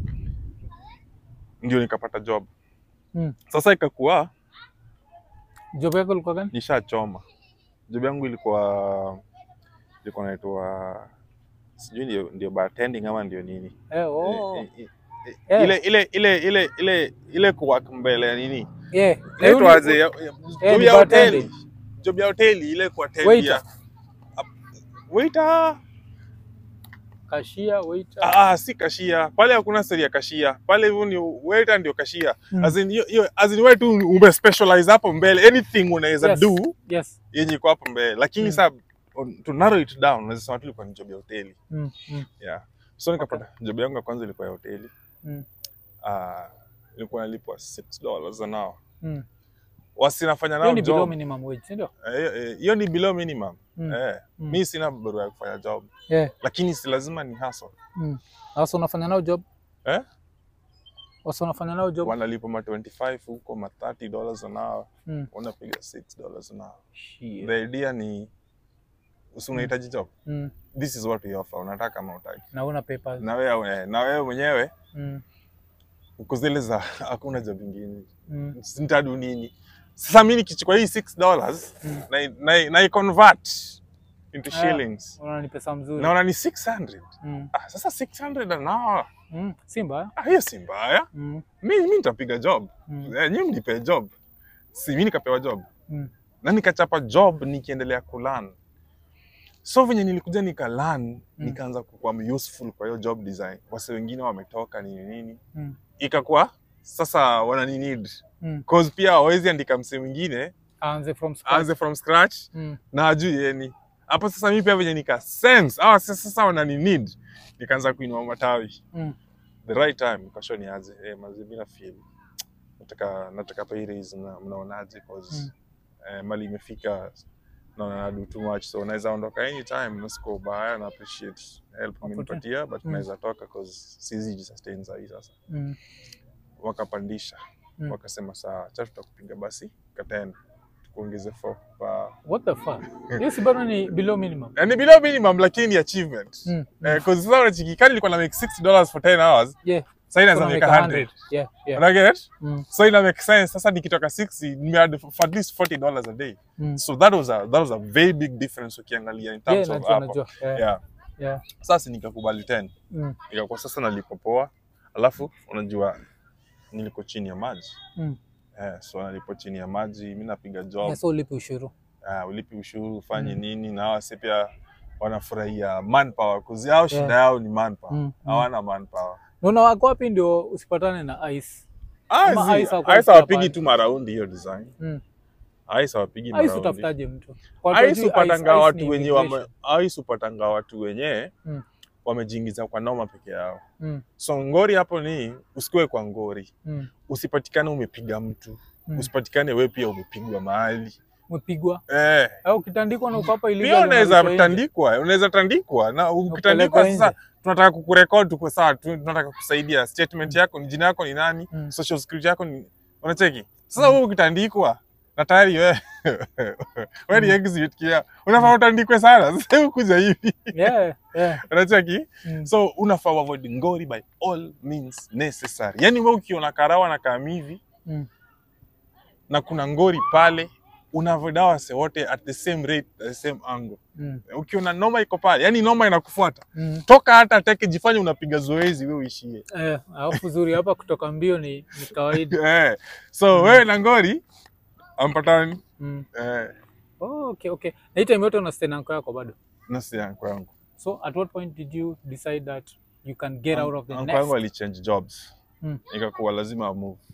ndio nikapata job Mm. sasa ikakuwa Job yako ilikuwa gani? nishachoma job yangu ilikuwa ilikuwa naitwa sijui ndio, ndio bartending ama ndio nini Eh, oh. Eh, eh, eh, Eh. ile ile ile ile ile ile kuwork mbele ya nini Yeah. inaitwaje ya- ya- job ni ya hoteli bartending. job ya hoteli ile kuatendia Waiter. waiter Cashier, waiter. Ah, ah, si kashia pale, hakuna seri ya kashia pale, hivyo ni waiter ndio kashia Mm. as in hiyo- hiyo as in wewe tu ume specialize hapo mbele, anything unaweza Yes. do Yes. yenye iko hapo mbele, lakini Mm. sasa on- to narrow it down unaweza sema tu ilikuwa ni job ya hoteli Mm. Mm. yeah. So nikapata job yangu ya kwanza ilikuwa ya hoteli Mm. Ah, ilikuwa nalipwa 6 dollars an hour, Mm. wasinafanya Hiyo nao ni below job minimum wage, si ndio? Eh, hiyo eh, hiyo ni below minimum Mm. eh. Mm. Mi sina barua ya kufanya job, Yeah. lakini si lazima ni hustle Mm. Sasa unafanya nao job? eh? Sasa unafanya nao job? wanalipa ma 25 huko ma 30 dollars an hour Mm. unapiga 6 dollars an hour Shit. the idea ni usi unahitaji job Mm. this is what we offer unataka kama utaki Na una papers. na wewe na wewe mwenyewe Mm. uko zile za hakuna job ingine Mm. nitadu nini sasa mi nikichukua hii 6 dollars Mm. na, na, na convert into Ah. shillings Unaona ni pesa mzuri. naona ni 600 Mm. ah, sasa 600 an hour Mm. Si mbaya. ah, hiyo si mbaya Mm. mi mi nitapiga job Mm. eh, nyi mnipe job si mi nikapewa job Mm. na nikachapa job nikiendelea kulan so venye nilikuja nikalan nikaanza kukuwa useful kwa hiyo job design wase wengine wametoka nini nini Mm. ikakuwa sasa wanani need Mm. cause pia hawezi andika msee mwingine Aanze from scratch. aanze from scratch Mm. na ajui yeni hapo sasa mi pia venye nika sense ah, sasa sasa wanani need nikaanza kuinua matawi Mm. the right time nikasho niaje eh, mazi mina feel nataka nataka pay raise na mnaonaje cause Mm. eh, mali imefika naona na do too much so naweza ondoka anytime nasiko ubaya na appreciate help mmenipatia but Mm. naweza toka cause siwezi jisustain sahi sasa Mm. wakapandisha Mm. wakasema saa cha tutakupiga basi katena tukuongeze for pa What the fuck? Hiyo si bado ni below minimum. yani below minimum lakini ni achievement Mm. eh, cause sasa unachikikani nilikuwa na make 60 dollars for 10 hours Yeah. sasa inaweza Kuna make make 100 Yeah. Yeah. una get Mm. so ina make sense sasa nikitoka 60 nimeadd for at least 40 dollars a day Mm. so that was a that was a very big difference ukiangalia in Yeah, terms of najua, hapo najua. Yeah. yeah Yeah. sasa nikakubali 10 Mm. ikakuwa sasa nalipo poa alafu unajua niliko chini ya maji Mm. eh, so nalipo chini ya maji mi napiga job Yeah, so ulipi ushuru. uh, ulipi ushuru ufanye Mm. nini na hawa si pia wanafurahia manpower kuzi yao shida Yeah. yao ni manpower Mm, mm. hawana manpower Naona wako wapi ndio usipatane na ice? Ah, Ama zi- ice hawakuwa ice hawapigi hapana. tu maraundi hiyo design Mm. ice hawapigi Ice maraundi utafutaje mtu? Kwa watu ice wajui upatanga ice watu ni wenye immigration. wame, ice upatanga watu wenye Mm. wamejiingiza kwa noma peke yao Mm. so ngori hapo ni usikuwe kwa ngori Mm. usipatikane umepiga mtu Mm. usipatikane we pia umepigwa mahali Umepigwa eh. au ukitandikwa na uko hapa illegal pia unaweza unarudishwa nje. tandikwa unaweza tandikwa na ukitandikwa Upelekwa sasa nje. tunataka kukurekod tuko sawa tu- tunataka kusaidia statement yako ni jina yako ni nani Mm. social security yako ni unacheki sasa wewe ukitandikwa na tayari we we ni Mm. exhibit kia unafaa utandikwe sana sasa hebu kuja hivi Yeah, yeah. unacheki Mm. so unafaa avoid ngori by all means necessary yani we ukiona karawa na kamivi Mm. na kuna ngori pale unavoid hawa wase wote at the same rate at the same angle Mm. ukiona noma iko pale yani noma inakufuata Mm. toka hata teke jifanye unapiga zoezi we uishie Eh, alafu zuri hapa kutoka mbio ni, ni kawaida. eh. so wewe na ngori ampatani Mm. eh. Oh, okay, okay. Na hii time yote una stay na uncle yako bado. nasi yangu yangu So at what point did you decide that you can get out of the Uncle nest? yangu alichange jobs Mm. ikakuwa lazima amove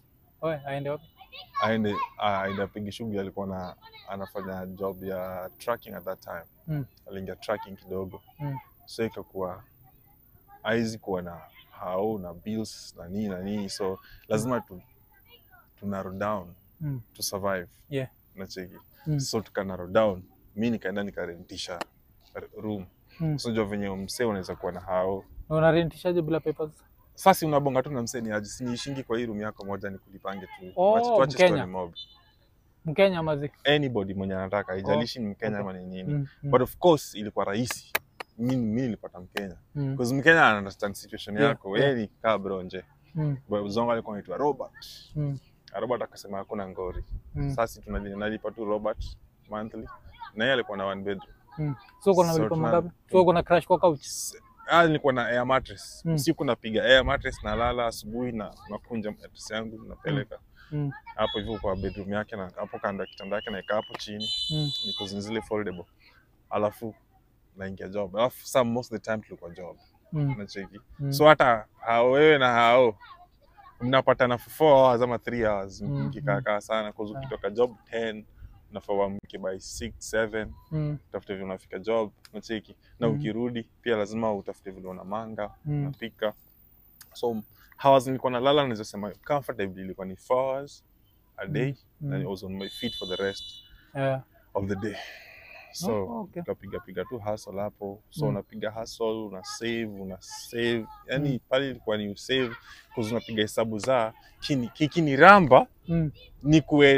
Oe, aende wapi? aende ah, aende apige shughuli alikuwa na anafanya job ya tracking at that time Mm. aliingia tracking kidogo Mm. so ikakuwa haizi kuwa na hao na bills na nini na nini so lazima tu, tu narrow down Mm. to survive Yeah. nacheki Mm. so tuka narrow down mi nikaenda nikarentisha r- room Mm. so jua venye msee unaweza kuwa na hao Na unarentishaje bila papers? sasa unabonga tu na msee ni aje siniishingi kwa hii room yako moja nikulipange tu Oh, Wacha- tuache Mkenya. story mob Mkenya mazi. anybody mwenye anataka haijalishi ni mkenya okay. ama ni nini Mm. Mm. but of course ilikuwa rahisi mi mi nilipata mkenya Mm. because mkenya ana understand situation Yeah, yako yeah. yeye ni kaa bro nje Mm. But zongo alikuwa anaitwa robert Mm. Na robert akasema hakuna ngori Mm. sasa tunali- nalipa tu robert monthly na yeye alikuwa na one bedroom Mm. So uko na So malipo tuna- mangapi? So uko na crash kwa couch? S- ah, nilikuwa na air mattress Mm. usiku napiga air mattress nalala asubuhi na nakunja mattress yangu napeleka Mm. hapo hivyo kwa bedroom yake na hapo kando ya kitanda yake naeka hapo chini Mm. because ni zile foldable alafu naingia job alafu some most of the time tulikuwa job Mm. nacheki Mm. so hata hao wewe na hao mnapatana for four hours ama three hours Mm, mkikaakaa sana cause Ah. ukitoka job 10 unafaa uamke by 6 7 Mm. utafute vile unafika job nacheki na Mm. ukirudi pia lazima utafute vile una manga Mm. unapika so hours nilikuwa nalala naweza sema comfortably ilikuwa ni 4 hours a day Mm. and I was on my feet for the rest Yeah. of the day so Oh, okay. ukapiga piga tu hustle hapo so Mm. unapiga hustle una save una save yani Mm. pale ilikuwa ni usave cause unapiga hesabu za kini kikini ramba Mm. ni kuwe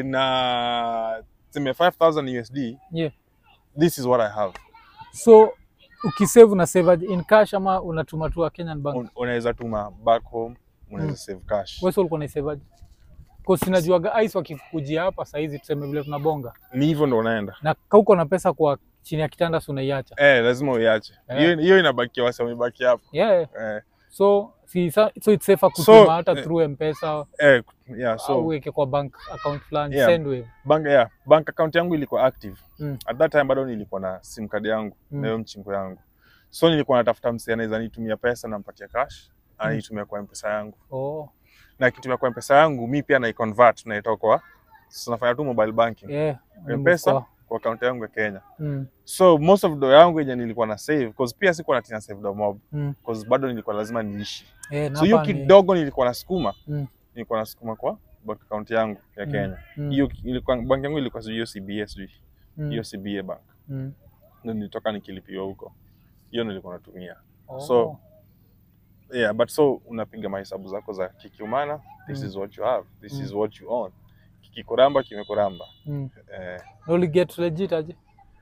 na tuseme 5000 USD Yeah. this is what I have So ukisave una save aje? in cash ama unatuma tu wa Kenyan bank? Un, unaweza tuma back home unaweza Mm. save cash Wewe ulikuwa unaisave aje? Kwa sinajuaga ice wakikujia hapa saa hizi tuseme vile tunabonga. ni hivyo ndo unaenda Na kama uko na pesa kwa chini ya kitanda si unaiacha. eh lazima uiache Eh. hiyo hiyo inabakia wasa wamebaki hapo Yeah. eh So si sa- so it's safer So, kutuma hata eh, through M-Pesa eh yeah au so uweke kwa bank account fulani Yeah. Sendwave. bank yeah bank account yangu ilikuwa active Mm. at that time bado nilikuwa na sim card yangu Mm. na hiyo mchingo yangu so nilikuwa natafuta msee anaweza nitumia pesa nampatia cash anaitumia kwa mpesa yangu Oh. na akitumia kwa mpesa yangu mi pia naiconvert naitoa kwa so nafanya tu mobile banking Yeah. mpesa Kwa- kwa account yangu ya Kenya Mm. so most of do yangu yenye nilikuwa na save cause pia sikuwa natina save do mob Mm. cause bado nilikuwa lazima niishi Yeah, na so hiyo hapa ni- kidogo nilikuwa nasukuma Mm. nilikuwa nasukuma kwa bank account yangu ya Mm. Kenya Mm. hiyo ilikuwa bank yangu ilikuwa sijui hiyo CBA sijui Mm. hiyo CBA bank Mm. ndio nilitoka nikilipiwa huko hiyo nilikuwa natumia Oh. So, yeah but so unapiga mahesabu zako za kikiumana this Mm. is what you have this Mm. is what you own kikikuramba kimekuramba Mm. eh, Na uli get legit aje?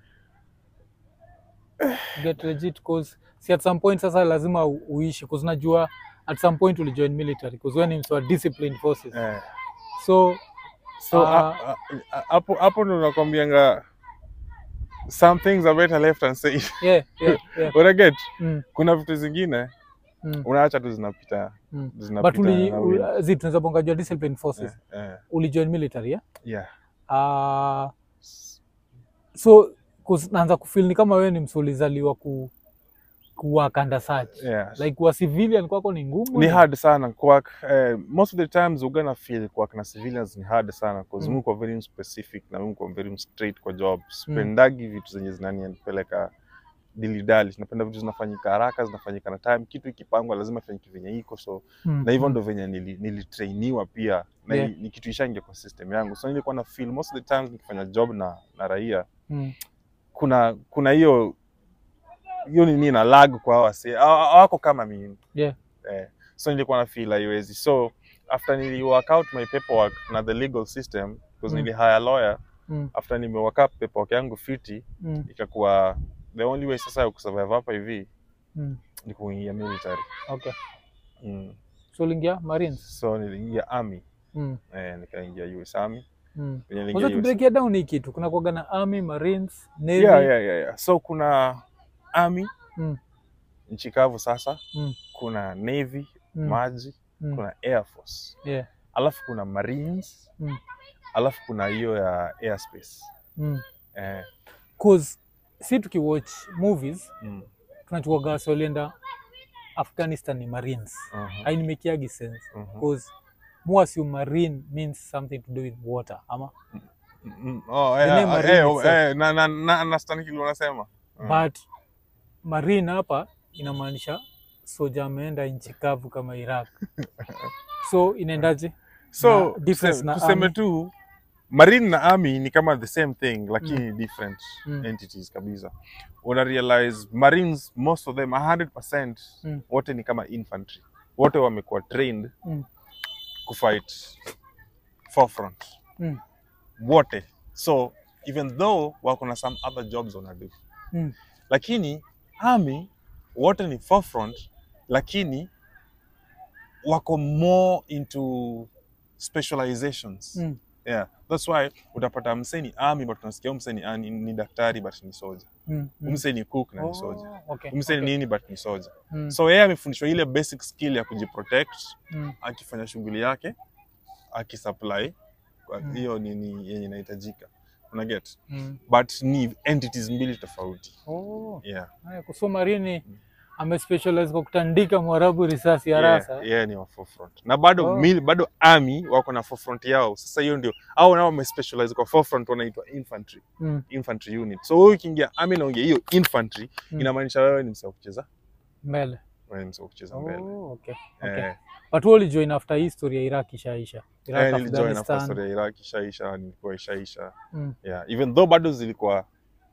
Get legit cause si at some point sasa lazima u- uishi cause najua at some point ulijoin military cause wewe ni mtu wa disciplined forces. eh. So so Ah. a- a- a- hapo hapo ndo nakwambianga some things are better left unsaid yeah, yeah, yeah. unaget Mm, kuna vitu zingine mm, unaacha tu zinapita mm. But zinapita uli, na wind. uli, zi tunaweza bonga jua disciplined forces. eh, eh, Ulijoin military yeah? yeah. Ah, so kus- naanza kufeel ni kama wewe ni mtu ulizaliwa ku kuwa kanda search. Yeah. Like kuwa civilian kwako ni ngumu. ni ni- hard sana kwak eh, most of the times ugana feel kwak na civilians ni hard sana cause Mm. mm. muko very specific na muko very straight kwa job spendagi vitu zenye zinanipeleka dilidali napenda vitu zinafanyika haraka zinafanyika na time kitu ikipangwa lazima ifanyike venye iko so Mm, na hivyo mm. ndo venye nili- nilitrainiwa pia na Yeah. ni- ni kitu ishaingia kwa system yangu so nilikuwa na feel most of the times nikifanya job na, na raia Mm, kuna kuna hiyo hiyo nini na lag kwa hawa wase hawa- hawako kama mimi yeah. eh, so nilikuwa na feel haiwezi so after nili work out my paperwork na the legal system because Mm. nili hire lawyer Mm, after nime work up paperwork yangu fiti mm, ikakuwa the only way sasa ya kusurvive hapa hivi mm. ni kuingia military Okay. mm. So uliingia Marines? so niliingia army Mm, eh, nikaingia US army mm. Venye Wacha niliingia US tubreakia down hii kitu. Kuna kuwaga na Army, Marines, Navy. yeah, yeah, yeah, yeah. so kuna army Mm, nchi kavu sasa mm, kuna navy mm, maji mm. kuna air force Yeah. alafu kuna marines Mm, alafu kuna hiyo ya airspace mm. eh, Cause si tukiwatch movies mm, tunachukuaga wasi walienda Afghanistan ni Marines. mhm, Hainimekiagi sense mhm. cause mu assume marine means something to do with water ama Mm, oh, The eh, name eh, marine eh, itself. eh, na na na understand kile unasema Mm. but marine hapa inamaanisha soja ameenda nchi kavu kama Iraq so inaendaje so na difference tuse- na tuseme army. tu marine na army ni kama the same thing lakini different Mm. entities kabisa una realize marines most of them 100% Mm. wote ni kama infantry wote wamekuwa trained Mm. kufight forefront Mm. wote so even though wako na some other jobs wanadu Mm. lakini army wote ni forefront lakini wako more into specializations Mm. yeah that's why utapata msee ni army but unasikia huyu msee ni, ni, ni daktari but ni soja Mm, mm. mm. msee ni cook na ni soja Oh, okay, msee okay. ni nini but ni soja Mm, so yeye amefundishwa ile basic skill ya kujiprotect mm, akifanya shughuli yake akisupply kwa Mm. hiyo nini yenye inahitajika una get mm. but ni entities mbili tofauti Oh, yeah haya, so marini amespecialize kwa kutandika mwarabu risasi ya rasa yeah, yeah, ni wa forefront na bado Oh. mil, bado army wako na forefront yao sasa hiyo ndio au nao wamespecialize kwa forefront wanaitwa infantry Mm, infantry unit so wewe ukiingia army na ungia hiyo infantry Mm. inamaanisha wewe ni msee wa kucheza mbele wewe ni msee wa kucheza mbele Oh, okay, okay. eh, but wewe ulijoin after history ya Iraq ishaisha Iraq, eh, nilijoin after Afghanistan. story ya Iraq ishaisha nilikuwa ishaisha Mm, yeah even though bado zilikuwa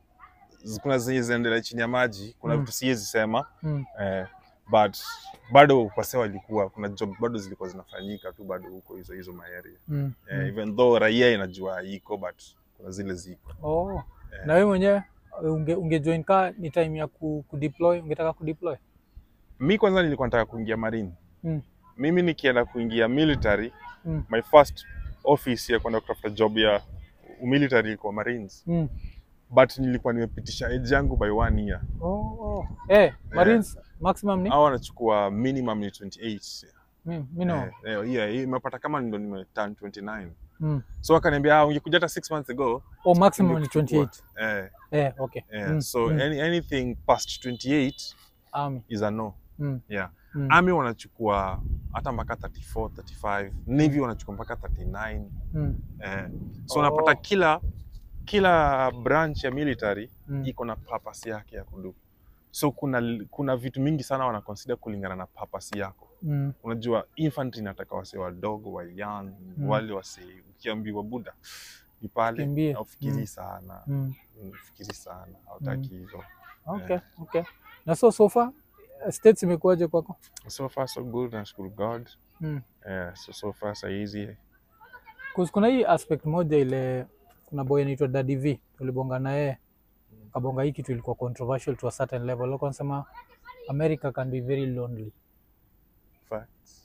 zi- kuna zenye zinaendelea chini ya maji kuna Mm. vitu siwezi sema mm, eh, but bado wase walikuwa kuna job bado zilikuwa zinafanyika tu bado huko hizo hizo maarea mm, eh, mm. even though raia inajua iko but kuna zile ziko Oh, Eh. na wewe mwenyewe unge, ungejoin ka ni time ya ku, kudeploy ungetaka kudeploy mi kwanza nilikuwa nataka kuingia marine Mm. mimi nikienda kuingia military Mm. my first office ya kwenda kutafuta job ya military ilikuwa marines mm. but nilikuwa nimepitisha age yangu by one year oh, oh. Eh, Marines maximum ni au wanachukua minimum ni 28 mm, mino Eh, eh, yeah, hii imepata kama ndo nimeturn 29 mm. so akaniambia ah, ungekuja hata 6 months ago oh, maximum ni tungekuchukua." 28 eh, eh, okay eh, mm. so mm. any, anything past 28 army is a no mm. yeah mm. army wanachukua hata mpaka 34 35 navy wanachukua mpaka 39 mm. eh, so Oh. unapata kila kila branch ya military mm. iko na purpose yake ya kudu so kuna kuna vitu mingi sana wana consider kulingana na purpose yako mm. unajua infantry inataka wase wadogo wa young Mm. wale wase ukiambiwa buda ni pale Kimbie. aufikiri Mm. sana mm. ufikiri sana hautaki hivyo okay okay na so so far eh, states imekuwaje kwako so far so good nashukuru god mm. yeah, so, so far sahizi 'Cause kuna hii aspect moja ile kuna boy anaitwa Daddy V tulibonga na yeye kabonga hii kitu ilikuwa controversial to a certain level alikuwa anasema America can be very lonely facts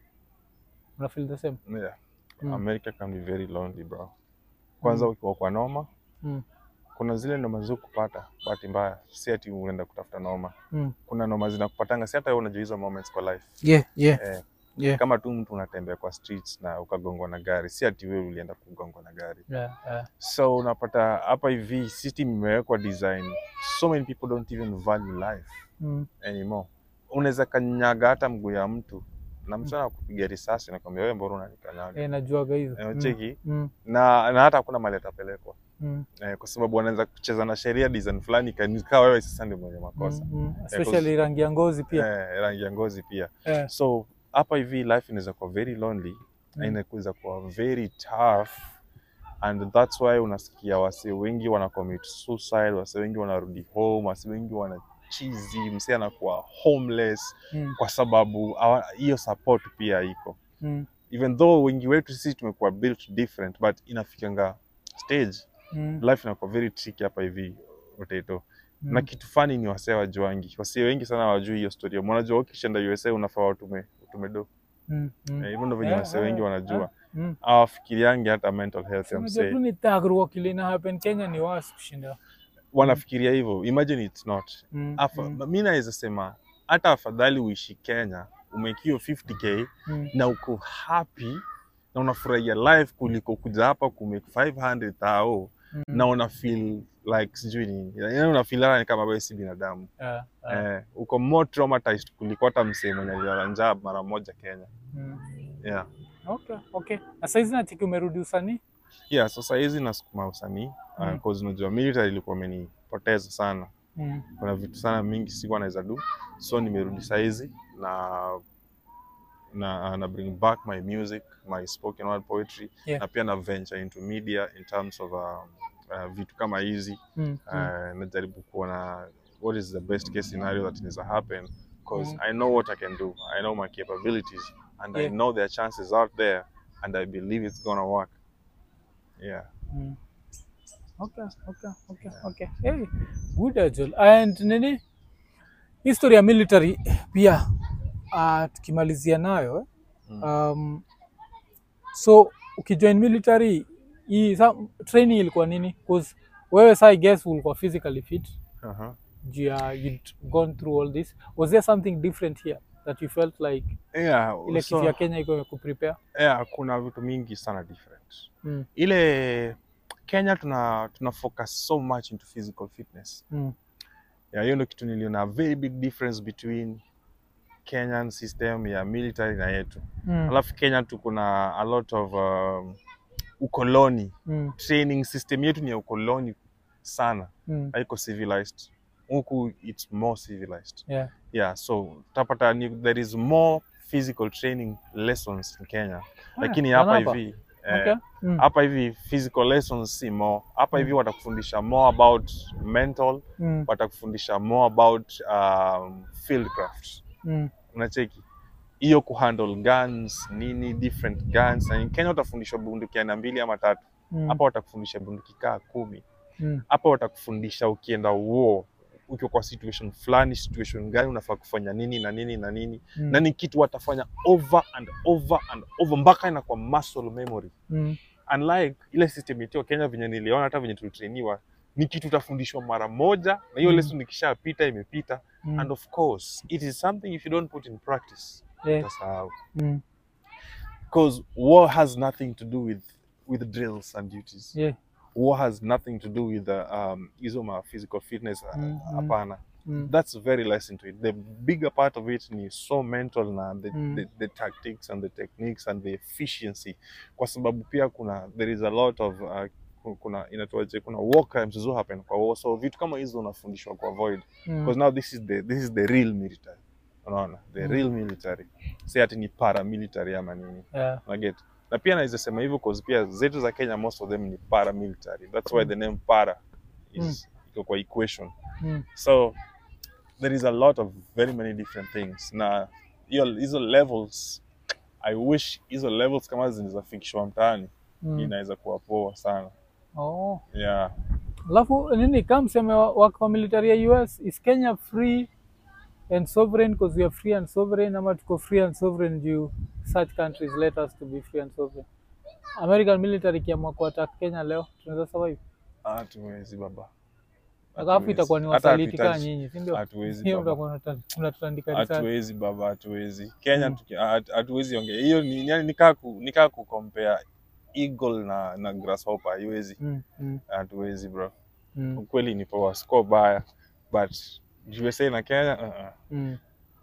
una feel the same yeah. Mm. america can be very lonely bro kwanza ukiwa kwa noma mm. kuna zile noma zu kupata bahati mbaya si ati unaenda kutafuta noma Mm. kuna noma zinakupatanga si hata wewe unajua hizo moments kwa life yeah yeah eh, yeah kama tu mtu unatembea kwa streets na ukagongwa na gari si ati wewe ulienda kugongwa na gari yeah, yeah. so unapata hapa hivi system imewekwa design so many people don't even value life Mm. anymore unaweza kanyaga hata mguu ya mtu na mtu anakupiga risasi nakwambia wewe mbona unanikanyaga Eh, najuaga hizo Eh, Mm. cheki Mm. na na hata hakuna mali atapelekwa Mm. eh, kwa sababu wanaweza kucheza na sheria design fulani kaa wewe sasa ndio mwenye makosa Mm. Mm. especially rangi ya ngozi pia eh, rangi ya ngozi pia eh. so hapa hivi life inaweza kuwa very lonely na Mm. inaweza kuwa very tough and that's why unasikia wase wengi wana commit suicide wase wengi wanarudi home wase wengi wana chizi msee anakuwa homeless Mm. kwa sababu hawa- hiyo support pia iko Mm. even though wengi wetu sisi tumekuwa built different but inafikanga stage Mm. life inakuwa very tricky hapa hivi Rotato. Mm. na kitu fani ni wasee wajuangi wasee wengi sana wajui hiyo story unajua ukishaenda USA unafaa utume utume do Mm. Mm. Eh, hivyo ndo venye Yeah, wasee wengi yeah, wanajua yeah. Mm. awafikiriangi hata mental health ya Unajua tu msee ni thuggery kile ina happen Kenya ni worse kushinda wanafikiria hivyo imagine it's not Mm. Afa, Mm. mi naweza sema hata afadhali uishi Kenya umekio 50k Mm. na uko happy na unafurahia life kuliko kuja hapa kumake 500 thao Mm. na una feel like sijui nini yani una feel hata ni kama wewe si binadamu Yeah, yeah. eh, uko more traumatized kuliko hata msee mwenye alilala njaa mara moja Kenya Mm. yeah Okay, okay. Na saizi natiki umerudi usanii? yeah so sahizi nasukuma usanii uh, Mm. cause unajua military ilikuwa imenipoteza sana Mm. kuna vitu sana mingi sikuwa naweza do so nimerudi sahizi na na na bring back my music my spoken word poetry Yeah. na pia na venture into media in terms of um, uh, vitu kama hizi Mm. Mm. uh, najaribu kuona what is the best case scenario that needs to happen because Mm. I know what I can do I know my capabilities and I Yeah. know there are chances out there and I believe it's gonna work yeah Mm. Okay, okay, okay, okay. Hey, good Ajol. And nini? History ya military pia uh, tukimalizia nayo eh? Mm. Um, so ukijoin military hii sa, training ilikuwa nini? Cause wewe sa I guess ulikuwa physically fit uh-huh. juu ya you'd gone through all this. Was there something different here that you felt like yeah, ile so- kitu ya Kenya iko imekuprepare? yeah, kuna vitu mingi sana different Mm. ile Kenya tuna tuna focus so much into physical fitness Mm. yeah, hiyo ndio kitu niliona a very big difference between Kenyan system ya military na yetu Mm. alafu Kenya tuko na a lot of um, ukoloni Mm. training system yetu ni ya ukoloni sana Mm. haiko civilized huku it's more civilized Yeah. yeah so utapata ni, there is more physical training lessons in Kenya lakini Ah, hapa hapa. hivi eh, Okay. Mm. hapa hivi physical lessons si more hapa hivi Mm. watakufundisha more about mental Mm. watakufundisha more about um, fieldcraft Mm. unacheki hiyo kuhandle guns nini different guns na in Kenya utafundishwa bunduki aina mbili ama tatu Mm. hapa watakufundisha bunduki kaa kumi Mm. hapa watakufundisha ukienda war ukiwa kwa situation fulani situation gani unafaa kufanya nini na nini na nini Mm. na ni kitu watafanya over and over and over mpaka inakuwa muscle memory Mm. unlike ile system yetu ya Kenya venye niliona hata venye tulitrainiwa ni kitu utafundishwa mara moja na hiyo Mm. lesson ikishapita imepita Mm. and of course it is something if you don't put in practice Yeah. utasahau Mm. because war has nothing to do with with drills and duties Yeah. war has nothing to do with the um hizo ma physical fitness uh, Mm, mm. hapana Mm. that's very less into it the bigger part of it ni so mental na the, Mm. the, the tactics and the techniques and the efficiency kwa sababu pia kuna there is a lot of uh, ku- kuna inatuaje kuna war crimes zo happen kwa war so vitu kama hizo unafundishwa ku avoid Mm. because now this is the this is the real military unaona the Mm. real military si ati ni paramilitary ama nini Yeah. unaget na pia naweza sema hivyo cause pia zetu za Kenya most of them ni paramilitary that's why the name para is iko kwa equation Mm. so there is a lot of very many different things na hiyo hizo levels i wish hizo levels kama zinazafikishwa mtaani Mm. inaweza kuwa poa sana Oh. yeah Alafu nini kama mseme wa- wako wa military ya US is Kenya free and sovereign because we are free and sovereign ama tuko free and sovereign due such countries let us to be free and sovereign. American military kiamua kuattack Kenya leo tunaweza survive. hatuwezi baba Alafu Hatuwezi. itakuwa ni Hata wasaliti kama hatuhitaji. nyinyi, si ndio? hatuwezi Hiyo baba mtakuwa mnata- mnatutandika risasi. hatuwezi baba hatuwezi kenya Mm. tuki- hatu- hatuwezi ongea hiyo ni yani nikaa ku, nikaa kukompea eagle na na grasshopper haiwezi Mm. Mm. hatuwezi bro Mm. ukweli ni poa score baya but USA na Kenya uh -uh. Mm.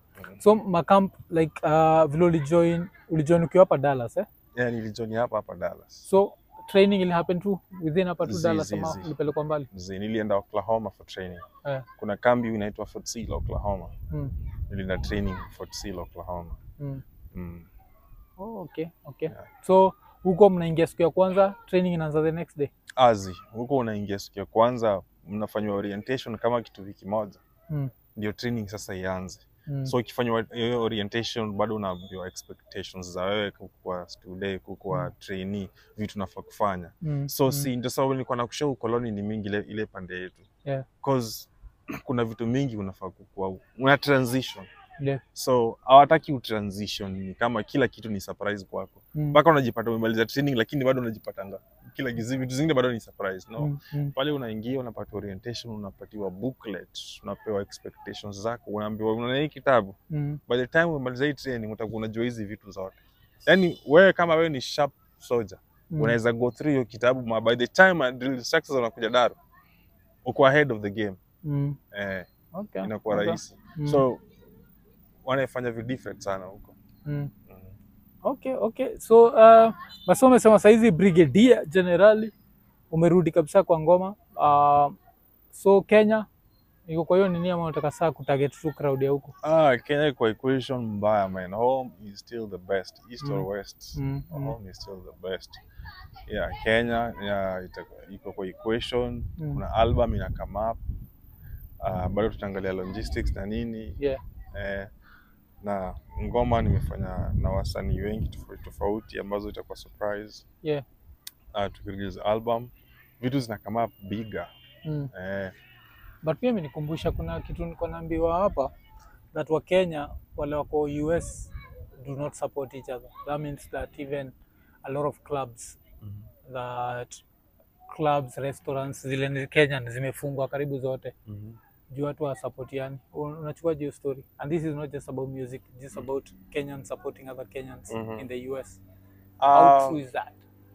So makamp like uh, vile ulijoin ulijoin ukiwa hapa Dallas eh? yeah, nilijoni hapa hapa Dallas So training ili happen tu within hapa tu Zi- Dallas zi- ama zi. ulipelekwa mbali? Mzee, nilienda Oklahoma for training Eh. kuna kambi inaitwa Fort Sill Oklahoma Mm. nilienda training Fort Sill Oklahoma Mm. mm. Oh, okay, okay. Yeah. So huko mnaingia siku ya kwanza, training inaanza the next day. azi huko unaingia siku ya kwanza mnafanywa orientation kama kitu wiki moja Mm. ndio training sasa ianze Mm. so ikifanywa hiyo orientation bado unaambiwa expectations za wewe kukuwa student kukuwa Mm. trainee vitu nafaa kufanya mm. so mm. si ndio sababu nilikuwa nakusha ukoloni ni mingi ile, ile pande yetu Yeah. cause kuna vitu mingi unafaa kukua una transition Yeah. so hawataki utransition ni kama kila kitu ni surprise kwako Mm. mpaka unajipata umemaliza training lakini bado unajipatanga kila gizi vitu zingine bado ni surprise no Mm. Mm. pale unaingia unapata orientation unapatiwa booklet unapewa expectations zako unaambiwa unaona hii kitabu Mm. by the time umemaliza hii training utakuwa unajua hizi vitu zote yani wewe kama wewe ni sharp soldier Mm. unaweza go through hiyo kitabu ma by the time uh, drill instructors wanakuja daro uko ahead of the game Mm. eh, Okay. inakuwa okay. rahisi Mm. so wanafanya vi different sana huko Mm. mm. Okay, okay. So uh, basi umesema saizi brigadier generali umerudi kabisa kwa ngoma. Uh, so Kenya iko kwa hiyo nini ama unataka saa kutarget tu crowd ya huko? Ah, Kenya kwa equation mbaya man. Home is still the best. East or Mm. west. Mm, mm. Home is still the best. Yeah, Kenya yeah, ita- iko kwa equation. Mm. Kuna album ina come up. Uh, bado tutaangalia logistics na nini. Yeah. Eh, na ngoma nimefanya na wasanii wengi tofauti tofauti ambazo itakuwa surprise. Yeah. Uh, tukirelease album vitu zina come up bigger. Mm. Eh, But pia imenikumbusha kuna kitu niko naambiwa hapa that wa Kenya wale wako US do not support each other. That means that even a lot of clubs that clubs, restaurants zile ni Kenyan zimefungwa karibu zote mhm. juu watu hawasapotiani. Un- Unachukua hiyo story and this is not just about music, just about Kenyans supporting other Kenyans Mhm. in the US. How Uh, true is that?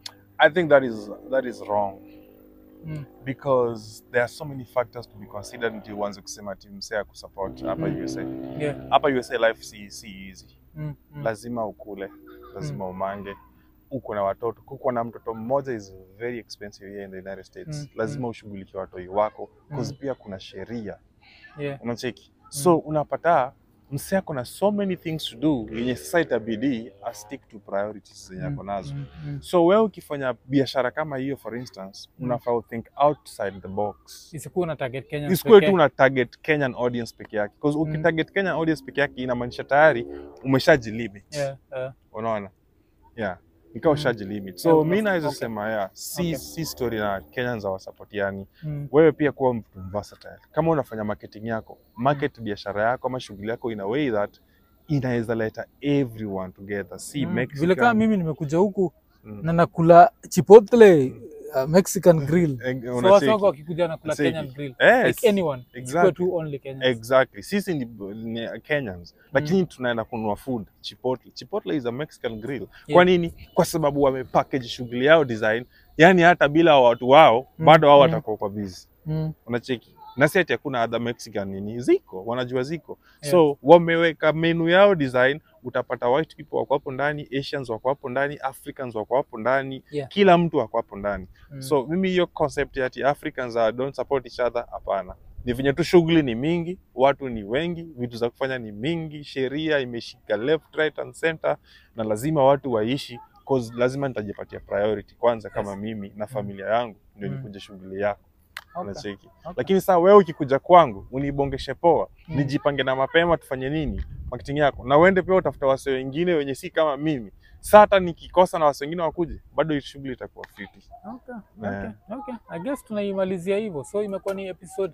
I think that is that is wrong. Mm. because there are so many factors to be considered ndio uanze kusema ati msee kusupport hapa Mm. USA. Yeah. Hapa USA life si, si easy. Mm. Mm. Lazima ukule, lazima umange, uko na watoto. Kukuwa na mtoto mmoja is very expensive here in the United States. Mm. Lazima ushughulikie watoi wako because Mm. pia kuna sheria Yeah. unacheki. So unapata msee ako na so many things to do yenye sasa itabidi a stick to priorities zenye ako nazo. Mm. Mm. So wewe ukifanya biashara kama hiyo for instance, Mm. unafaa think outside the box. Isikuwa na target Kenyans Isikuwe pekee. tu una target Kenyan audience peke yake. Because Mm. ukitarget Kenyan audience peke yake inamaanisha tayari umeshajilimit. Yeah, yeah. Unaona? Yeah. Ikawa Mm. ushajilimit. So Yeah, mi naweza okay. sema yeah, si, Okay. si story na Kenyans hawasupportiani. Mm. Wewe pia kuwa mtu versatile. Kama unafanya marketing yako, market biashara yako ama shughuli yako in a way that inaweza leta everyone together. Si Mm. Mexican. Vile kama mimi nimekuja huku Mm. na nakula chipotle uh, Mexican grill. Eh, So unacheki. watu wangu wakikuja nakula Unacheki. Kenyan grill. Yes. Like anyone. Isikuwe Exactly. tu only Kenyans. Exactly. Sisi ni, ni Kenyans lakini tunaenda kununua food Chipotle. Chipotle is a Mexican grill. Yeah. Kwa nini? Kwa sababu wamepackage shughuli yao design, yani hata bila watu wao Mm, bado wao mm. watakuwa kwa busy. Mm. Unacheki? Na si ati hakuna other Mexican nini, ziko wanajua ziko Yeah. so wameweka menu yao design. Utapata white people wako hapo ndani, Asians wako hapo ndani, Africans wako hapo ndani, Yeah. kila mtu wako hapo ndani. Mm. So mimi hiyo concept ya ati Africans uh, don't support each other, hapana. Ni venye tu shughuli ni mingi, watu ni wengi, vitu za kufanya ni mingi, sheria imeshika left right and center, na lazima watu waishi cause lazima nitajipatia priority kwanza kama Yes. mimi na familia yangu ndio Mm. nikuje shughuli yako Okay. unacheki. Okay. Lakini saa wewe ukikuja kwangu unibongeshe poa, Mm. nijipange na mapema tufanye nini marketing yako, na uende pia utafuta wase wengine wenye si kama mimi. Saa hata nikikosa na wase wengine wakuje, bado hii shughuli itakuwa fiti. Okay, Yeah. okay, okay. I guess tunaimalizia hivyo. So imekuwa ni episode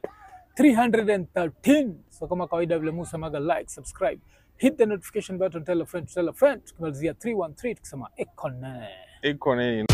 313. So kama kawaida vile Musa maga like, subscribe, hit the notification button, tell a friend to tell a friend. Tukimalizia 313 tukisema econet. Iko nini?